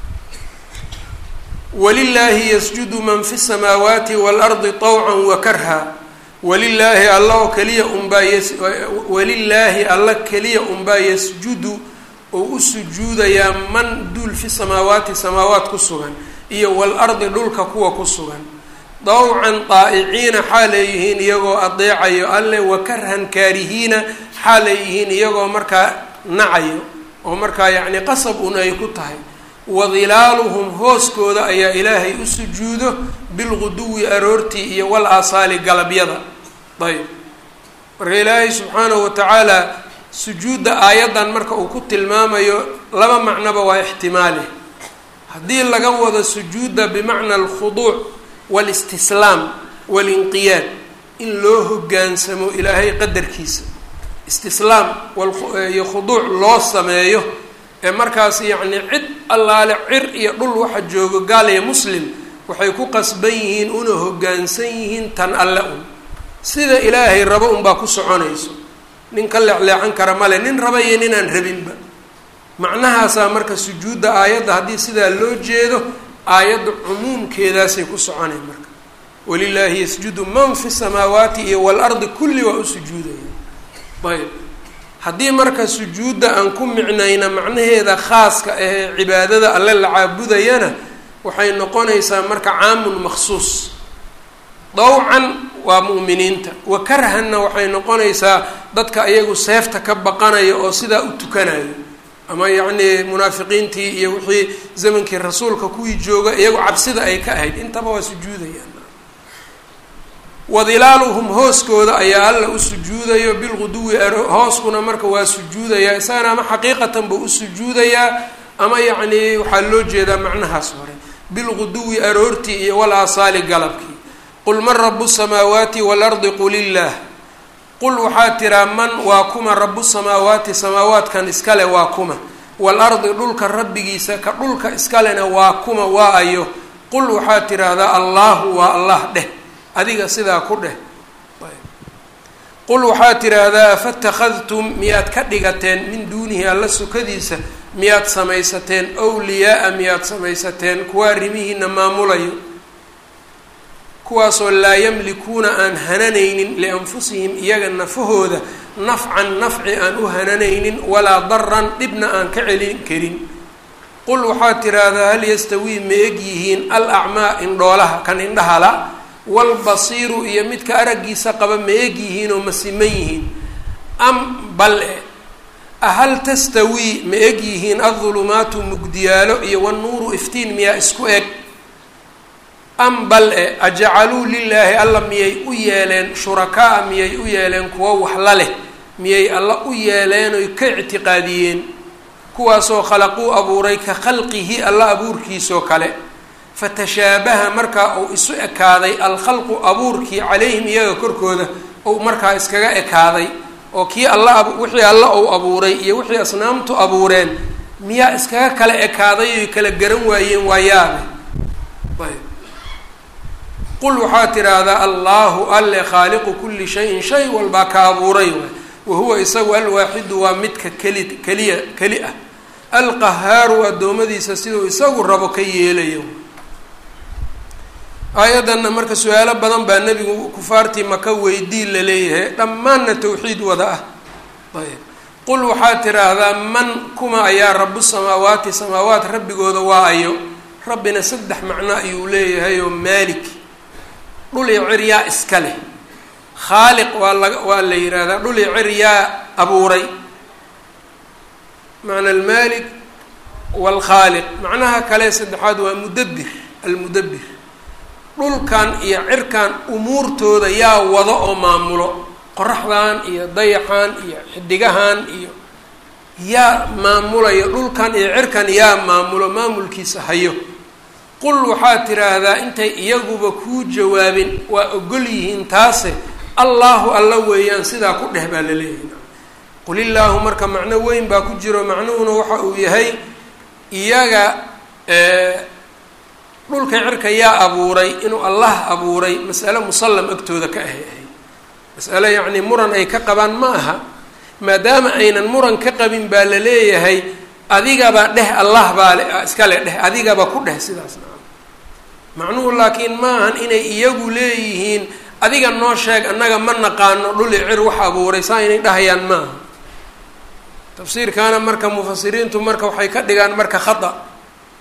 walilaahi yasjudu man fi samaawaati waalardi طawca wakarha walilaahi alla oo keliya unbaa ys walilaahi alla keliya unbaa yasjudu oo u sujuudayaa man duul fi samaawaati samaawaat ku sugan iyo waalardi dhulka kuwa ku sugan dawcan daa'iciina xaalay yihiin iyagoo adeecayo alle wakarhan kaarihiina xaalay yihiin iyagoo markaa nacayo oo markaa yacni qasab un ay ku tahay wadilaaluhum hooskooda ayaa ilaahay u sujuudo bilguduwi aroortii iyo wal aasaali galabyada ayb marka ilaahay subxaanahu watacaala sujuudda aayaddan marka uu ku tilmaamayo laba macnoba waa ixtimaali haddii laga wado sujuudda bimacna alkhuduuc walistislaam walinqiyaad in loo hoggaansamo ilaahay qadarkiisa istislaam iyo khuduuc loo sameeyo ee markaas yacni cid allaale cir iyo dhul waxa joogo gaal iyo muslim waxay ku qasban yihiin una hoggaansan yihiin tan alle un sida ilaahay rabo unbaa ku soconayso nin ka leecleecan kara male nin raba iyo ninaan rabinba macnahaasaa marka sujuudda aayadda haddii sidaa loo jeedo aayadda cumuumkeedaasay ku soconay marka walilaahi yasjudu man fi samaawaati iyo waalardi kulli waa u sujuudaya ayb haddii marka sujuudda aan ku micnayna macnaheeda khaaska ahee cibaadada alle la caabudayana waxay noqonaysaa marka caamun maksuus dawcan waa mu'miniinta wa karhanna waxay noqonaysaa dadka iyagu seefta ka baqanaya oo sidaa u tukanayo ama yacnii munaafiqiintii iyo wixii zamankii rasuulka kuwii jooga iyagu cabsida ay ka ahayd intaba waa sujuudayaan wadilaaluhum hooskooda ayaa alla u sujuudayo bilguduwi hooskuna marka waa sujuudayaa isagana ama xaqiiqatan buu u sujuudayaa ama yacnii waxaa loo jeedaa macnahaas hore bilguduwi aroortii iyo wal aasaali galabkii qul man rabu samaawaati waalardi qul illaah qul waxaa tiraa man waa kuma rabu samaawaati samaawaadkan iskale waa kuma waalardi dhulka rabbigiisa ka dhulka iskalena waa kuma waa ayo qul waxaa tiraahdaa allaahu waa allah dheh adiga sidaa ku dheh qul waxaa tiraahdaa afatakadtum miyaad ka dhigateen min duunihi alla sukadiisa miyaad samaysateen wliyaa-a miyaad samaysateen kuwa arrimihiina maamulayo kuwaasoo laa yamlikuuna aan hananaynin lianfusihim iyaga nafahooda nafcan nafci aan u hananaynin walaa daran dhibna aan ka celin karin qul waxaa tiraahdaa hal yastawii ma eg yihiin al acmaa indhoolaha kan indhahala walbasiiru iyo midka araggiisa qaba ma eg yihiin oo ma siman yihiin am bal e ahal tastawii ma eg yihiin adulumaatu mugdiyaalo iyo wanuuru iftiin miyaa isku eg am bal e ajacaluu lilaahi alla miyay u yeeleen shurakaa miyay u yeeleen kuwo waxla leh miyay alla u yeeleen oy ka ictiqaadiyeen kuwaasoo khalaquu abuuray ka khalqihi alla abuurkiisoo kale fatashaabaha markaa uu isu ekaaday alkhalqu abuurkii calayhim iyaga korkooda ou markaa iskaga ekaaday oo kii alla wixii alla uu abuuray iyo wixii asnaamtu abuureen miyaa iskaga kala ekaaday oy kala garan waayeen waa yaabe ayb qul waxaa tidhaahdaa allaahu alle khaaliqu kulli shayin shay walbaa ka abuuray waay wahuwa isagu alwaaxidu waa midka keli keliya keli ah alqahaaru addoommadiisa siduu isagu rabo ka yeelayo aayaddanna marka su-aalo badan baa nebigu kufaartii maka weydii la leeyahay dhammaanna tawxiid wada ah ayb qul waxaad tidhaahdaa man kuma ayaa rabu samaawaati samaawaat rabbigooda waa ayo rabbina saddex macno ayuu leeyahay oo maalik dhul iyo cir yaa iska leh khaaliq waa laga waa la yidhaahdaa dhul iyo cir yaa abuuray macna almaalik waalkhaaliq macnaha kale saddexaad waa mudabbir almudabbir dhulkan iyo cirkan umuurtooda yaa wado oo maamulo qoraxdan iyo dayaxan iyo xidigahan iyo yaa maamulaya dhulkan iyo cirkan yaa maamulo maamulkiisa hayo qul waxaad tidhaahdaa intay iyaguba kuu jawaabin waa ogol yihiin taase allaahu alla weeyaan sidaa ku dheh baa la leeyahay qul illaahu marka macno weyn baa ku jiro macnuhuna waxa uu yahay iyaga dhulka cirka yaa abuuray inuu allah abuuray masale musallam agtooda ka ahay ahay masale yacnii muran ay ka qabaan ma aha maadaama aynan muran ka qabin baa la leeyahay adigaba dheh allah baa le iskale dheh adigaba ku dheh sidaas naa macnuhu laakiin ma ahan inay iyagu leeyihiin adiga noo sheeg annaga ma naqaano dhuli cir wax abuuray saa inay dhahayaan ma aha tafsiirkaana marka mufasiriintu marka waxay ka dhigaan marka khata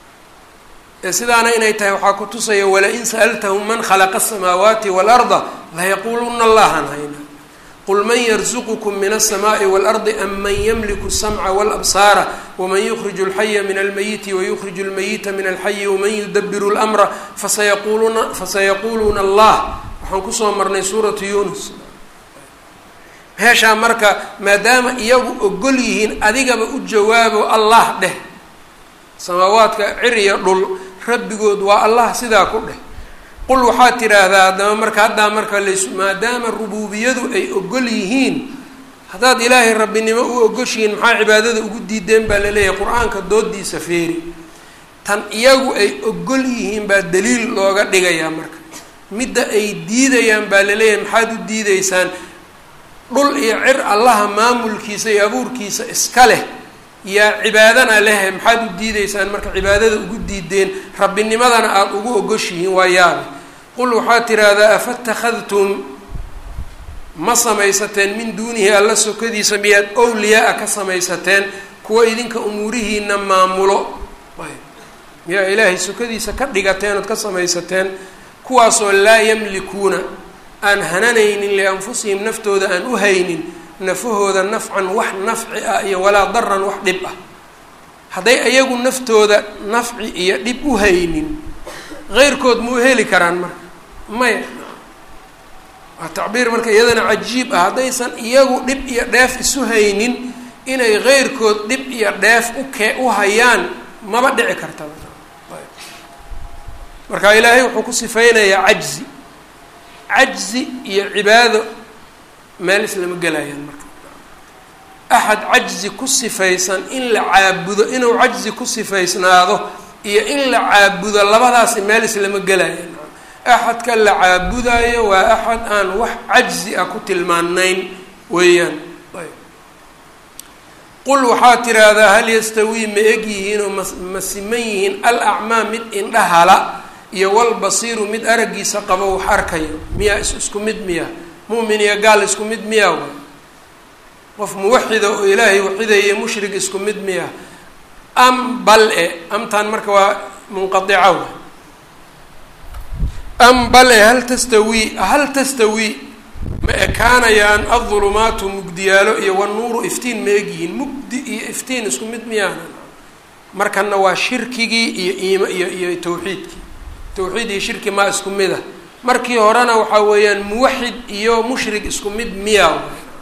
ee sidaana inay tahay waxaa ku tusaya wala-in sa'altahum man khalaqa asamaawaati waalarda layaquuluna allahan hayna qul man yarzuqukum min alsamaai waalardi am man yamliku asamca walabsaara waman yukhriju alxaya min almayiti wayukhriju almayita min alxayi waman yudabiru lmra fasayaquuluna fasayaquuluuna allah waxaan kusoo marnay suuratu yunus meeshaa marka maadaama iyagu ogol yihiin adigaba u jawaabo allah dheh samaawaadka cir iyo dhul rabbigood waa allah sidaa ku dheh qul waxaad tidhaahdaa haddaba marka haddaa marka lays maadaama rubuubiyadu ay ogol yihiin haddaad ilaahay rabbinimo u ogoshihiin maxaa cibaadada ugu diideen baa laleeyahay qur-aanka doodiisa feeri tan iyagu ay ogol yihiin baa daliil looga dhigayaa marka midda ay diidayaan baa laleeyahay maxaad u diideysaan dhul iyo cir allaha maamulkiisa iyo abuurkiisa iska leh yaa cibaadana lehe maxaad u diideysaan marka cibaadada ugu diideen rabbinimadana aada ugu ogoshihiin waa yaabe qul waxaad tidhaahdaa afatakadtum ma samaysateen min duunihi alla sokadiisa miyaad owliyaa-a ka samaysateen kuwa idinka umuurihiina maamulo miyaa ilaahay sokadiisa ka dhigateen ood ka samaysateen kuwaasoo laa yamlikuuna aan hananaynin lianfusihim naftooda aan u haynin nafahooda nafcan wax nafci ah iyo walaa daran wax dhib ah hadday ayagu naftooda nafci iyo dhib u haynin heyrkood ma u heli karaan marka maya waa tacbiir marka iyadana cajiib ah haddaysan iyagu dhib iyo dheef isu haynin inay heyrkood dhib iyo dheef ukee u hayaan maba dhici karta marka ilaahay wuxuu ku sifeynayaa cajzi cajzi iyo cibaado meel islama gelayaan marka axad cajzi ku sifaysan in la caabudo inuu cajzi ku sifaysnaado iyo in la caabudo labadaasi meel islama gelayaan axadka la caabudayo waa axad aan wax cajzi ah ku tilmaanayn weeyaan qul waxaad tiraahdaa hal yastawii ma eg yihiin oo ma siman yihiin al acmaa mid indhahala iyo walbasiiru mid araggiisa qabo wax arkayo miyaa is isku mid miya mu'min iyo gaal isku mid miya way qof muwaxida oo ilaahay waxidaya mushrik isku mid miya am bal e amtaan marka waa munqadica way am bal e hal tastawii hal tastawii ma ekaanayaan adulumaatu mugdiyaalo iyo wanuuru iftiin ma egyihiin mugdi iyo iftiin isku mid miyaana markana waa shirkigii iyo iima iyo iyo tawxiidkii tawxiid iyo shirki maa isku mid ah markii horena waxaa weeyaan muwaxid iyo mushrik isku mid miyaa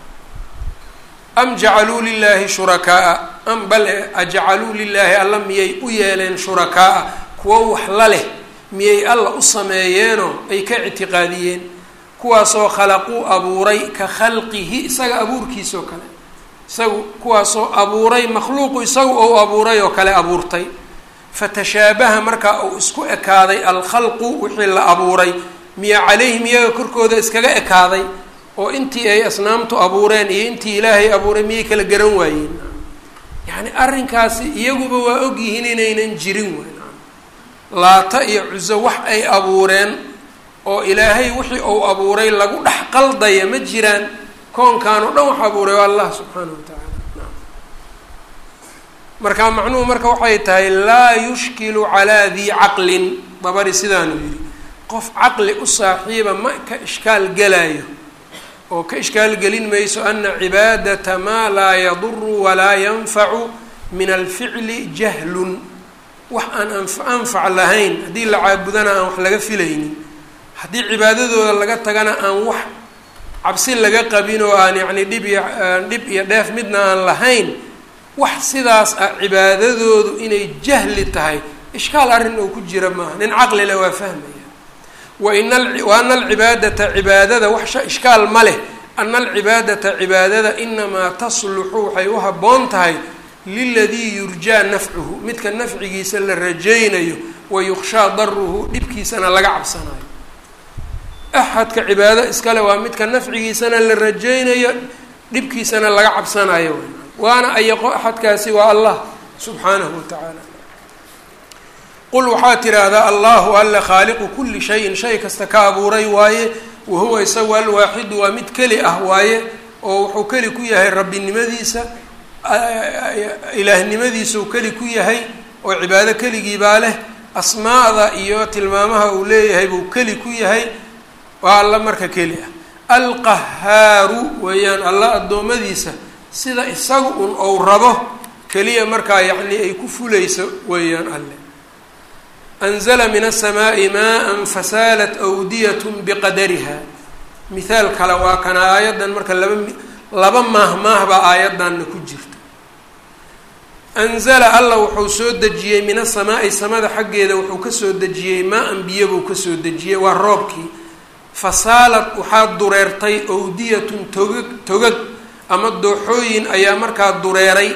am jacaluu lilaahi shurakaa am bale ajacaluu lilaahi alla miyay u yeeleen shurakaa kuwo wax la leh miyay alla u sameeyeenoo ay ka ictiqaadiyeen kuwaasoo khalaquu abuuray ka khalqihi isaga abuurkiisoo kale isagu kuwaasoo abuuray makhluuqu isagu ou abuuray oo kale abuurtay fatashaabaha markaa uu isku ekaaday alkhalqu wixii la abuuray miya calayhim iyaga korkooda iskaga ekaaday oo intii ay asnaamtu abuureen iyo intii ilaahay abuuray miyay kala garan waayeen yacni arrinkaasi iyaguba waa ogyihiin inaynan jirin wayn laata iyo cuso wax ay abuureen oo ilaahay wixii uu abuuray lagu dhex qaldaya ma jiraan koonkan oo dhan wax abuuray waa allah subxaana wa tacaala marka macnuhu marka waxay tahay laa yushkilu calaa dii caqlin dabari sidaanu yidhi qof caqli u saaxiiba ma ka ishkaal gelayo oo ka ishkaal gelin mayso ana cibaadata maa laa yaduru walaa yanfacu min alficli jahlun wax aan anfac lahayn haddii la caabudana aan wax laga filaynin haddii cibaadadooda laga tagana aan wax cabsi laga qabin oo aan yacni dhib iyo dhib iyo dheef midna aan lahayn wax sidaas ah cibaadadoodu inay jahli tahay ishkaal arrin oo ku jira maaha nin caqli leh waa fahmaya wain wa ana alcibaadata cibaadada wax ishkaal ma leh ana alcibaadata cibaadada inamaa tasluxu waxay u habboon tahay liladii yurjaa nafcuhu midka nafcigiisa la rajaynayo wa yukshaa daruhu dhibkiisana laga cabsanayo axadka cibaado iskale waa midka nafcigiisana la rajaynayo dhibkiisana laga cabsanayo waana ayaqo axadkaasi waa allah subxaanahu wa tacaala qul waxaa tidhaahdaa allahu alla khaaliqu kuli shayin shay kasta ka abuuray waaye wa huwa isagu alwaaxidu waa mid keli ah waaye oo wuxuu keli ku yahay rabbinimadiisa ilaahnimadiisuu keli ku yahay oo cibaado keligiibaa leh asmaada iyo tilmaamaha uu leeyahay buu keli ku yahay waa alla marka keli ah alqahaaru weeyaan alla addoommadiisa sida isagu un ou rabo keliya markaa yacni ay ku fulayso weeyaan alle anzala min aلsamaaءi maءa fasaalat awdiyat biqadariha mithaal kale waa kana aayaddan marka laba laba maahmaah baa aayaddanna ku jirta anzala alla wuxuu soo dejiyey min asamaa'i samada xaggeeda wuxuu kasoo dejiyey maa-an biyo buu kasoo dejiyey waa roobkii fasaalad waxaa dureertay awdiyatun togag togag ama dooxooyin ayaa markaa dureeray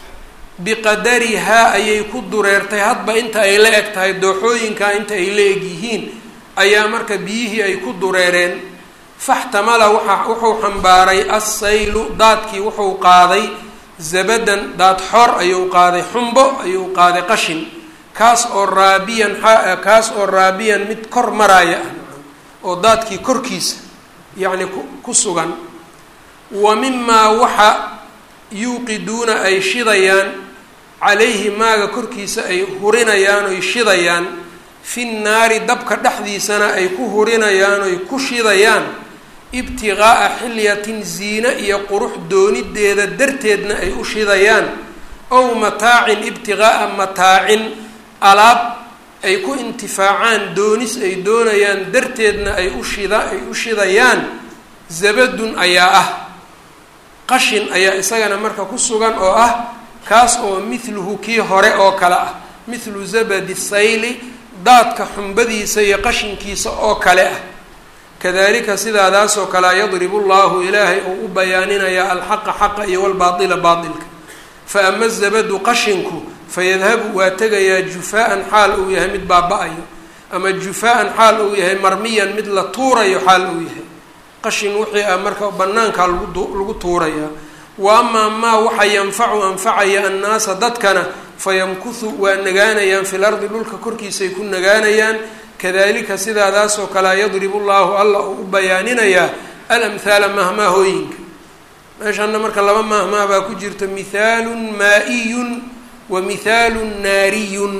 biqadarihaa ayay ku dureertay hadba inta ay la eg tahay dooxooyinkaa inta ay la eg yihiin ayaa marka biyihii ay ku dureereen faxtamala waa wuxuu xambaaray assaylu daadkii wuxuu qaaday zabadan daad xor ayuu qaaday xumbo ayuu qaaday qashin kaas oo raabiyan kaas oo raabiyan mid kor maraaya ah oo daadkii korkiisa yacni ku sugan wa mimaa waxa yuuqiduuna ay shidayaan calayhi maaga korkiisa ay hurinayaan oy shidayaan fi nnaari dabka dhexdiisana ay ku hurinayaan oy ku shidayaan ibtiqaa'a xilyatin ziine iyo qurux doonideeda darteedna ay u shidayaan ow mataacin ibtiqaa'a mataacin alaab ay ku intifaacaan doonis ay doonayaan darteedna ay u shida ay u shidayaan zabadun ayaa ah qashin ayaa isagana marka ku sugan oo ah kaas oo mithluhu kii hore oo kale ah mithlu zabadi sayli daadka xumbadiisa iyo qashinkiisa oo kale ah kadalika sidaadaasoo kalea yadribu llahu ilaahay uu u bayaaninayaa alxaqa xaqa iyo walbaaila baailka fa ama zabadu qashinku fayadhabu waa tegayaa jufaa-an xaal uu yahay mid baaba-ayo ama jufaa-an xaal uu yahay marmiyan mid la tuurayo xaal uu yahay qashin wixii ah marka banaankaa lagu tuurayaa wa amaa maa waxa yanfacu anfacaya annaasa dadkana fayamkuhu waa nagaanayaan fil ardi dhulka korkiisay ku nagaanayaan kadalika sidaadaasoo kalea yadribu llahu alla uu u bayaaninayaa alamhaala mahmaahooyinka meeshana marka laba mahmaah baa ku jirta mithaalun maa-iyun wa mithaalun naariyun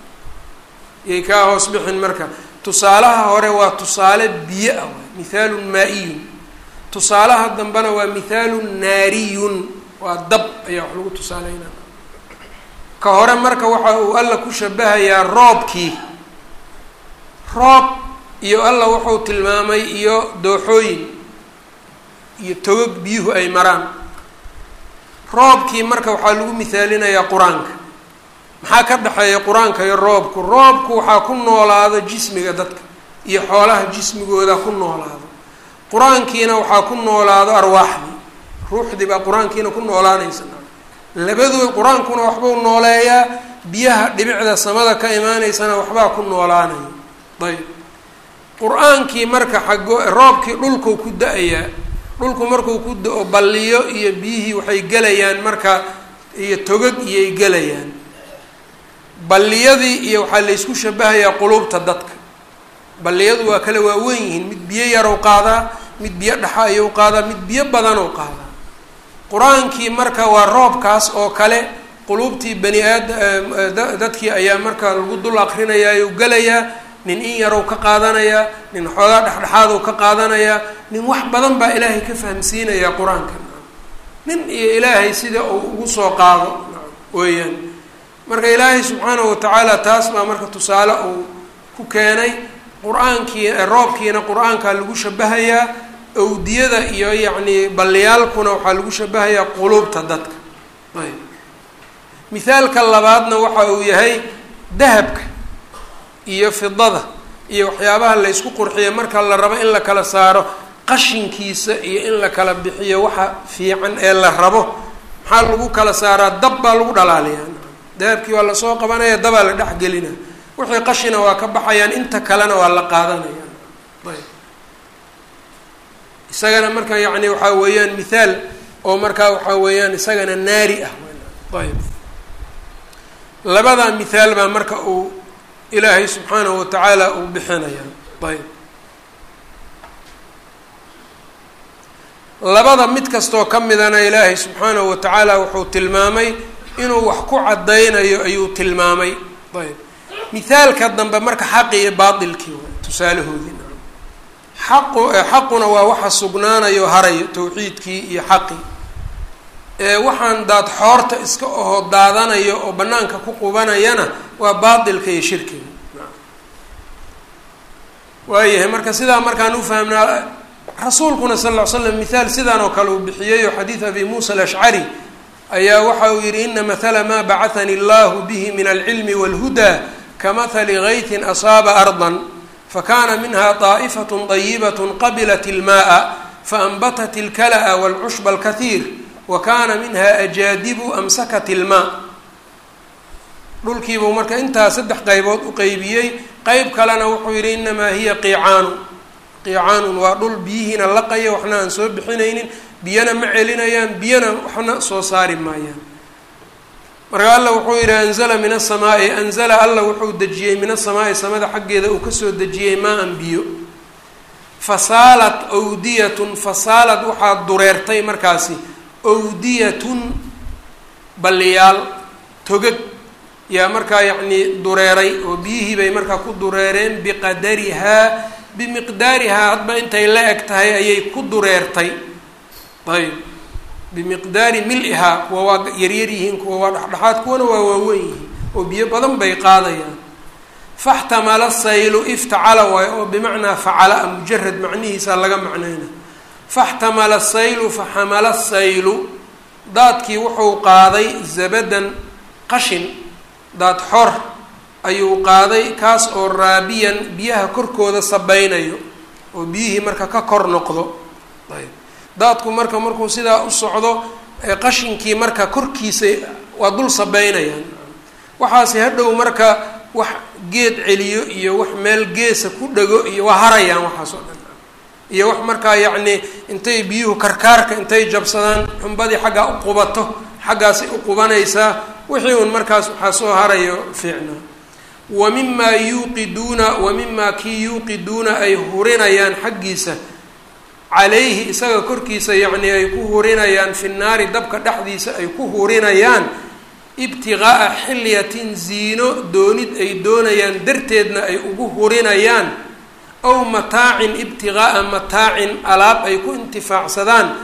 yay kaa hoos bixin marka tusaalaha hore waa tusaale biyo ah mithaalun maa-iyun tusaalaha dambena waa mithaalun naariyun waa dab ayaa wax lagu tusaaleynaa ka hore marka waxa uu alla ku shabahayaa roobkii roob iyo alla wuxuu tilmaamay iyo dooxooyin iyo togog biyuhu ay maraan roobkii marka waxaa lagu mithaalinayaa qur-aanka maxaa ka dhexeeya qur-aanka iyo roobku roobku waxaa ku noolaado jismiga dadka iyo xoolaha jismigooda ku noolaado qur-aankiina waxaa ku noolaado arwaaxdii ruuxdii baa qur-aankiina ku noolaanaysa labadoo qur-aankuna waxbuu nooleeyaa biyaha dhibicda samada ka imaaneysana waxbaa ku noolaanaya ayb qur-aankii marka xago roobkii dhulkuu ku da-ayaa dhulku markuu ku da-o balliyo iyo biyihii waxay gelayaan marka iyo togag iyay gelayaan balliyadii iyo waxaa laysku shabahayaa qulubta dadka balliyadu waa kale waa weyn yihiin mid biyo yarow qaadaa mid biyo dhaxa ayuu qaadaa mid biyo badanow qaadaa qur-aankii marka waa roobkaas oo kale quluubtii bani aada dadkii ayaa marka lagu dul akrinayaayu gelayaa nin in yarow ka qaadanayaa nin xoogaa dhexdhexaadow ka qaadanayaa nin wax badan baa ilaahay ka fahamsiinayaa qur-aanka nin iyo ilaahay sida uu ugu soo qaado weeyaan marka ilaahay subxaanahu watacaala taas baa marka tusaale uu ku keenay qur-aankii roobkiina qur-aankaa lagu shabahayaa awdiyada iyo yacni balliyaalkuna waxaa lagu shabahayaa quluubta dadka ayb mithaalka labaadna waxa uu yahay dahabka iyo fidada iyo waxyaabaha laysku qurxiyo marka la rabo in la kala saaro qashinkiisa iyo in la kala bixiyo waxa fiican ee la rabo maxaa lagu kala saaraa dab baa lagu dhalaaliyaa dahabkii waa lasoo qabanaya dabaa la dhexgelina wixii qashina waa ka baxayaan inta kalena waa la qaadanayaan ayb isagana marka yacni waxaa weeyaan mithaal oo markaa waxaa weeyaan isagana naari ah ayb labadaa mithaal baa marka uu ilaahay subxaanahu watacaala uu bixinaya ayb labada mid kastoo ka midana ilaahay subxaanahu watacaala wuxuu tilmaamay inuu wax ku caddaynayo ayuu tilmaamay ayb mithaalka dambe marka xaqi iyo baatilkii waay tusaalahoodii xaqu xaquna waa waxa sugnaanayo harayo tawxiidkii iyo xaqii ee waxaan daad xoorta iska oho daadanayo oo banaanka ku qubanayana waa baatilka iyo shirkiga waayahay marka sidaa markaan ufahmnaa rasuulkuna sal ll ly slam mithaal sidaan oo kale uu bixiyey oo xadiid abi muusa alashcari ayaa waxa uu yihi ina mathala maa bacahani allahu bihi min alcilmi walhudaa kamahali gaytin asaaba ardan fakana minha طaa'ifaة طayibaة qabilat اlmaءa faanbatat اlkala'a wاlcushba اlkahiir wa kana minha ajaadibu amsakat اlmaa dhulkiibuu marka intaa saddex qaybood u qeybiyey qeyb kalena wuxuu yihi inamaa hiya qiicaanu qiicaanun waa dhul biyihiina laqaya waxna aan soo bixinaynin biyana ma celinayaan biyana waxna soo saari maayaan marka alla wuxuu yihi anzala min asamaa'i anzala alla wuxuu dejiyey min asamaa'i samada xaggeeda uu kasoo dejiyey maa-an biyo fasaalat awdiyatun fasaalad waxaa dureertay markaasi awdiyatun balliyaal togag yaa markaa yacnii dureeray oo biyihii bay markaa ku dureereen biqadarihaa bimiqdaarihaa hadba intay la eg tahay ayay ku dureertay ayb bimiqdaari mil-ihaa kuwa waa yaryar yihiin kuwa waa dhexdhexaad kuwana waa waaweyn yihiin oo biyo badan bay qaadayaan faxtamala saylu iftacala waayo oo bimacnaa facala a mujarad macnihiisa laga macnayna faxtamala saylu faxamala saylu daadkii wuxuu qaaday zabadan qashin daad xor ayuu qaaday kaas oo raabiyan biyaha korkooda sabaynayo oo biyihii marka ka kor noqdo ayb daadku marka markuu sidaa u socdo qashinkii marka korkiisa waa dul sabeynayaan waxaase hadhow marka wax geed celiyo iyo wax meel geesa ku dhego iyo waa harayaan waxaas oo dhan iyo wax markaa yacni intay biyuhu karkaarka intay jabsadaan xumbadii xaggaa u qubato xaggaasay u qubanaysaa wixii un markaas waxaa soo harayo fiicnaa wa mimaa yuuqiduuna wa mimaa kii yuuqiduuna ay hurinayaan xaggiisa calayhi isaga korkiisa yacni ay ku hurinayaan fi naari dabka dhexdiisa ay ku hurinayaan ibtiqaa'a xilyatin ziino doonid ay doonayaan darteedna ay ugu hurinayaan aw mataacin ibtiqaa'a mataacin alaab ay ku intifaacsadaan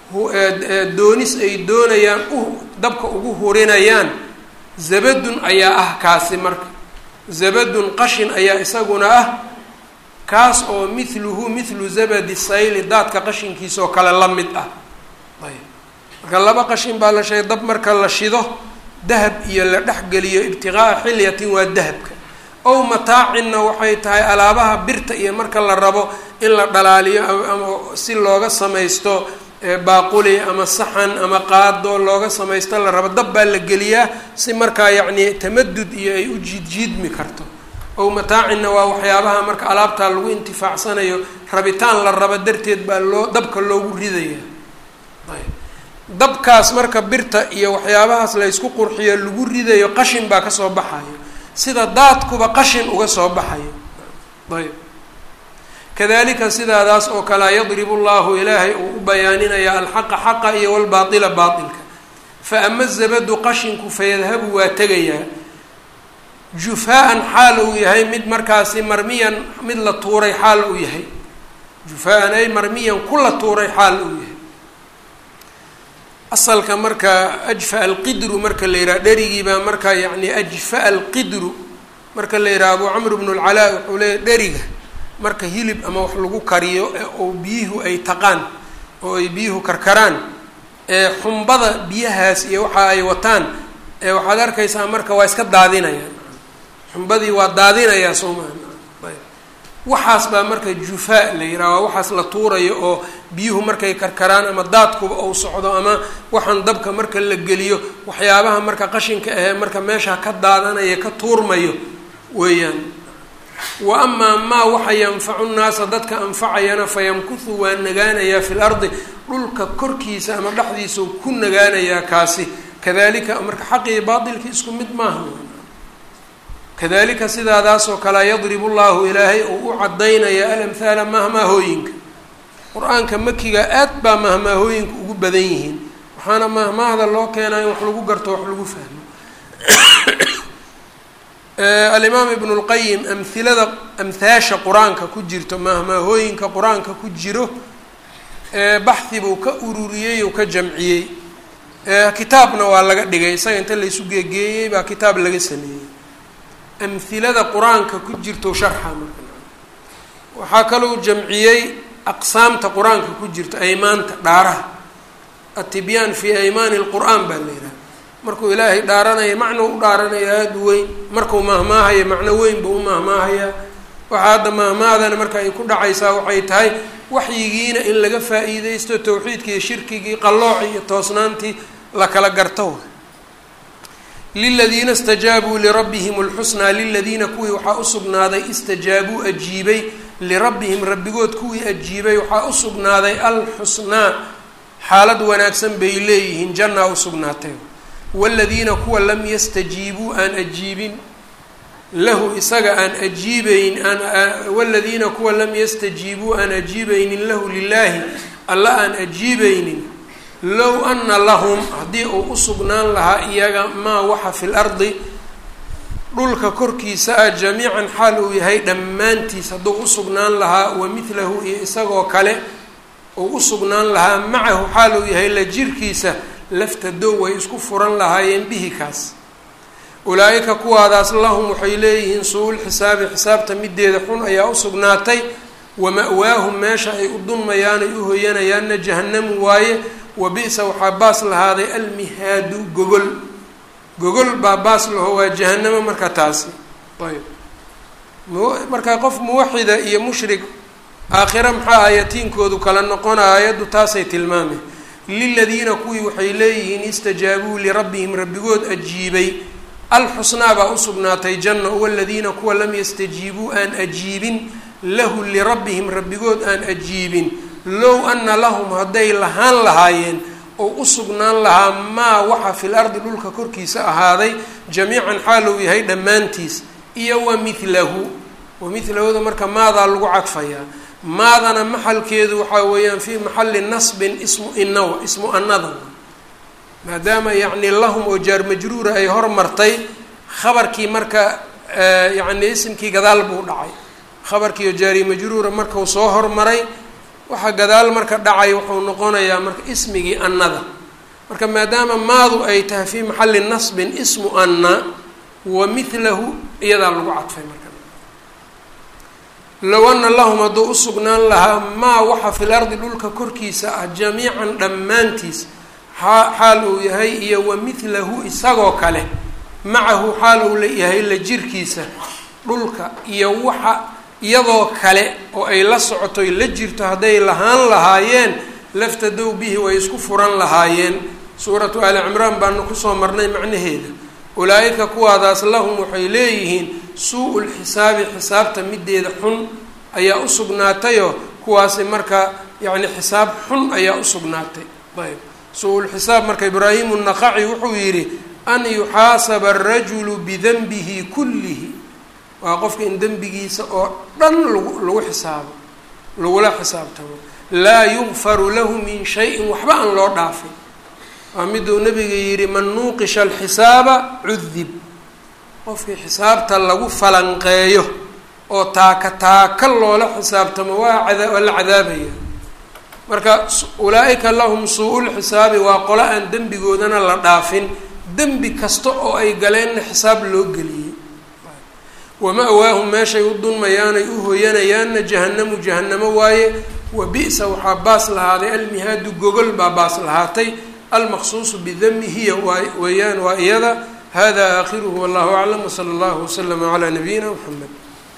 doonis ay doonayaan u dabka ugu hurinayaan zabadun ayaa ah kaasi marka zabadun qashin ayaa isaguna ah kaas oo mithluhu mithlu zabadi sayli daadka qashinkiisa oo kale la mid ah ayb marka laba qashin baa la sheegay dab marka la shido dahab iyo la dhexgeliyo ibtiqaa'a xilyatin waa dahabka ow mataacinna waxay tahay alaabaha birta iyo marka la rabo in la dhalaaliyo ama si looga samaysto baaquli ama saxan ama qaado looga samaysto la rabo dab baa la geliyaa si markaa yacni tamadud iyo ay u jiidjiidmi karto ow mataacinna waa waxyaabaha marka alaabtaa lagu intifaacsanayo rabitaan la rabo darteed baa loo dabka loogu ridaya dabkaas marka birta iyo waxyaabahaas la ysku qurxiyo lagu ridayo qashin baa kasoo baxayo sida daadkuba qashin uga soo baxayo ayb kadalika sidaadaas oo kalea yadribu llahu ilaahay uu u bayaaninaya alxaqa xaqa iyo walbaatila baatilka fa ama zabadu qashinku fayadhabu waa tegayaa jufaa-an xaal uu yahay mid markaasi marmiyan mid la tuuray xaal uu yahay jufaa-an ay marmiyan ku la tuuray xaal uu yahay asalka marka ajfa alqidru marka la yidhaha dherigiibaa marka yacni ajfa alqidru marka la yidhaha abu camr bnu lcalaa wuxuu leeyahy dheriga marka hilib ama wax lagu kariyo oo biyuhu ay taqaan oo ay biyuhu karkaraan ee xumbada biyahaas iyo waxa ay wataan ee waxaad arkaysaa marka waa iska daadinayaan xumbadii waa daadinayaa soo maha waxaas baa marka jufaa la yidhaha waa waxaas la tuurayo oo biyuhu markay karkaraan ama daadkuba ou socdo ama waxaan dabka marka la geliyo waxyaabaha marka qashinka ahee marka meesha ka daadanaya ka tuurmayo weeyaan wa amaa maa waxa yanfacu nnaasa dadka anfacayana fayamkuhu waa nagaanayaa fi lardi dhulka korkiisa ama dhexdiisa ku nagaanayaa kaasi kadalika marka xaqii baatilki isku mid maaha kadalika sidaadaasoo kalea yadribu llahu ilaahay uu u cadaynaya alamhaala mahmaahooyinka qur-aanka makiga aad baa mahmaahooyinka ugu badan yihiin waxaana mahmaahda loo keenaa in wax lagu garto wax lagu fahmo alimaam ibnu lqayim amhilada amhaasha qur-aanka ku jirto mahmaahooyinka qur-aanka ku jiro baxhi buu ka ururiyey uu ka jamciyey kitaabna waa laga dhigay isaga inta laysu geegeeyey baa kitaab laga sameeyey amhilada qur-aanka ku jirto sharxa marka waxaa kalou jamciyey aqsaamta qur-aanka ku jirto aymaanta dhaaraha atibyaan fi aymaani lqur-aan baa la yidhaha markuu ilaahay dhaaranaya macno u dhaaranaya aada u weyn markuu mahmaahaya macno weyn buu u mahmaahayaa waxaa hadda mahmaadana marka ay ku dhacaysaa waxay tahay waxyigiina in laga faa-iideysto towxiidkii iyo shirkigii qallooci iyo toosnaantii la kala garto liladiina istajaabuu lirabbihim اlxusnaa liladiina kuwii waxaa usugnaaday istajaabuu ajiibay lirabbihim rabbigood kuwii ajiibay waxaa usugnaaday alxusnaa xaalad wanaagsan bay leeyihiin jannaa usugnaatay waaladiina kuwa lam yastajiibuu aan ajiibin lahu isaga aan ajiibeyn aan waladiina kuwa lam yastajiibuu aan ajiibeynin lahu lilaahi alla aan ajiibeynin low ana lahum haddii uu usugnaan lahaa iyaga maa waxa fi lardi dhulka korkiisa ah jamiican xaal uu yahay dhammaantiis hadduu usugnaan lahaa wa midlahu iyo isagoo kale uu usugnaan lahaa macahu xaal uu yahay la jirkiisa laftadow way isku furan lahaayeen bihi kaas ulaa-ika kuwaadaas lahum waxay leeyihiin suu-ul xisaabi xisaabta mideeda xun ayaa usugnaatay wa ma-waahum meesha ay u dunmayaan ay u hoyanayaanna jahannamu waaye wa bi-sa waxaa baas lahaaday almihaadu gogol gogol baa baas laho waa jahanamo marka taasi ayb marka qof muwaxida iyo mushrik aakhira maxaa ayatiinkoodu kala noqona aayaddu taasay tilmaamay liladiina kuwii waxay leeyihiin istajaabuu lirabbihim rabbigood ajiibay alxusnaa baa usugnaatay janna waladiina kuwa lam yastajiibuu aan ajiibin lahu lirabbihim rabbigood aan ajiibin low ana lahum hadday lahaan lahaayeen oo usugnaan lahaa maa waxa fil ardi dhulka korkiisa ahaaday jamiican xaal uu yahay dhammaantiis iyo wa milahu wa milahuda marka maadaa lagu cadfayaa maadana maxalkeedu waxaa weeyaan fii maxali nasbin ismu inawa ismu anada maadaama yacni lahum oo jaar majruura ay hormartay khabarkii marka yacni isimkii gadaal buu dhacay khabarkii oo jaari majruura markau soo hormaray waxa gadaal marka dhacay wuxuu noqonayaa marka ismigii annada marka maadaama maadu ay tahay fii maxali nasbin ismu anna wa milahu iyadaa lagu cadfay marka low ana lahum hadduu usugnaan lahaa maa waxa fil ardi dhulka korkiisa ah jamiican dhammaantiis xaal uu yahay iyo wa milahu isagoo kale macahu xaal uu yahay la jirkiisa dhulka iyo waxa iyadoo kale oo ay la socoto la jirto hadday lahaan lahaayeen laftadow bihi way isku furan lahaayeen suuratu ali cimraan baanu kusoo marnay macnaheeda ulaa-ika kuwaadaas lahum waxay leeyihiin suu-ul xisaabi xisaabta mideeda xun ayaa usugnaatayoo kuwaasi marka yacni xisaab xun ayaa usugnaatay ayb suu-ul xisaab marka ibraahimu naqaci wuxuu yidhi an yuxaasaba arajulu bidanbihi kullihi waa qofka in dembigiisa oo dhan lagu lagu xisaabo lagula xisaabtamo laa yugfaru lahu min shayin waxba aan loo dhaafin waa miduu nabiga yidhi man nuuqisha alxisaaba cudib qofkii xisaabta lagu falanqeeyo oo taaka taaka loola xisaabtamo waa ada waa la cadaabaya marka ulaa-ika lahum suu-ul xisaabi waa qolo aan dembigoodana la dhaafin dembi kasta oo ay galeenna xisaab loo geliyey wama-waahum meeshay u dunmayaanay u hoyanayaanna jahanamu jahanamo waaye wa bi-sa waxaa baas lahaaday almihaadu gogol baa baas lahaatay almaqsuusu bidami hiya waa weeyaan waa iyada hada aakhiruhu wallahu aclam wsala allahu waslama calaa nabiyina mxamed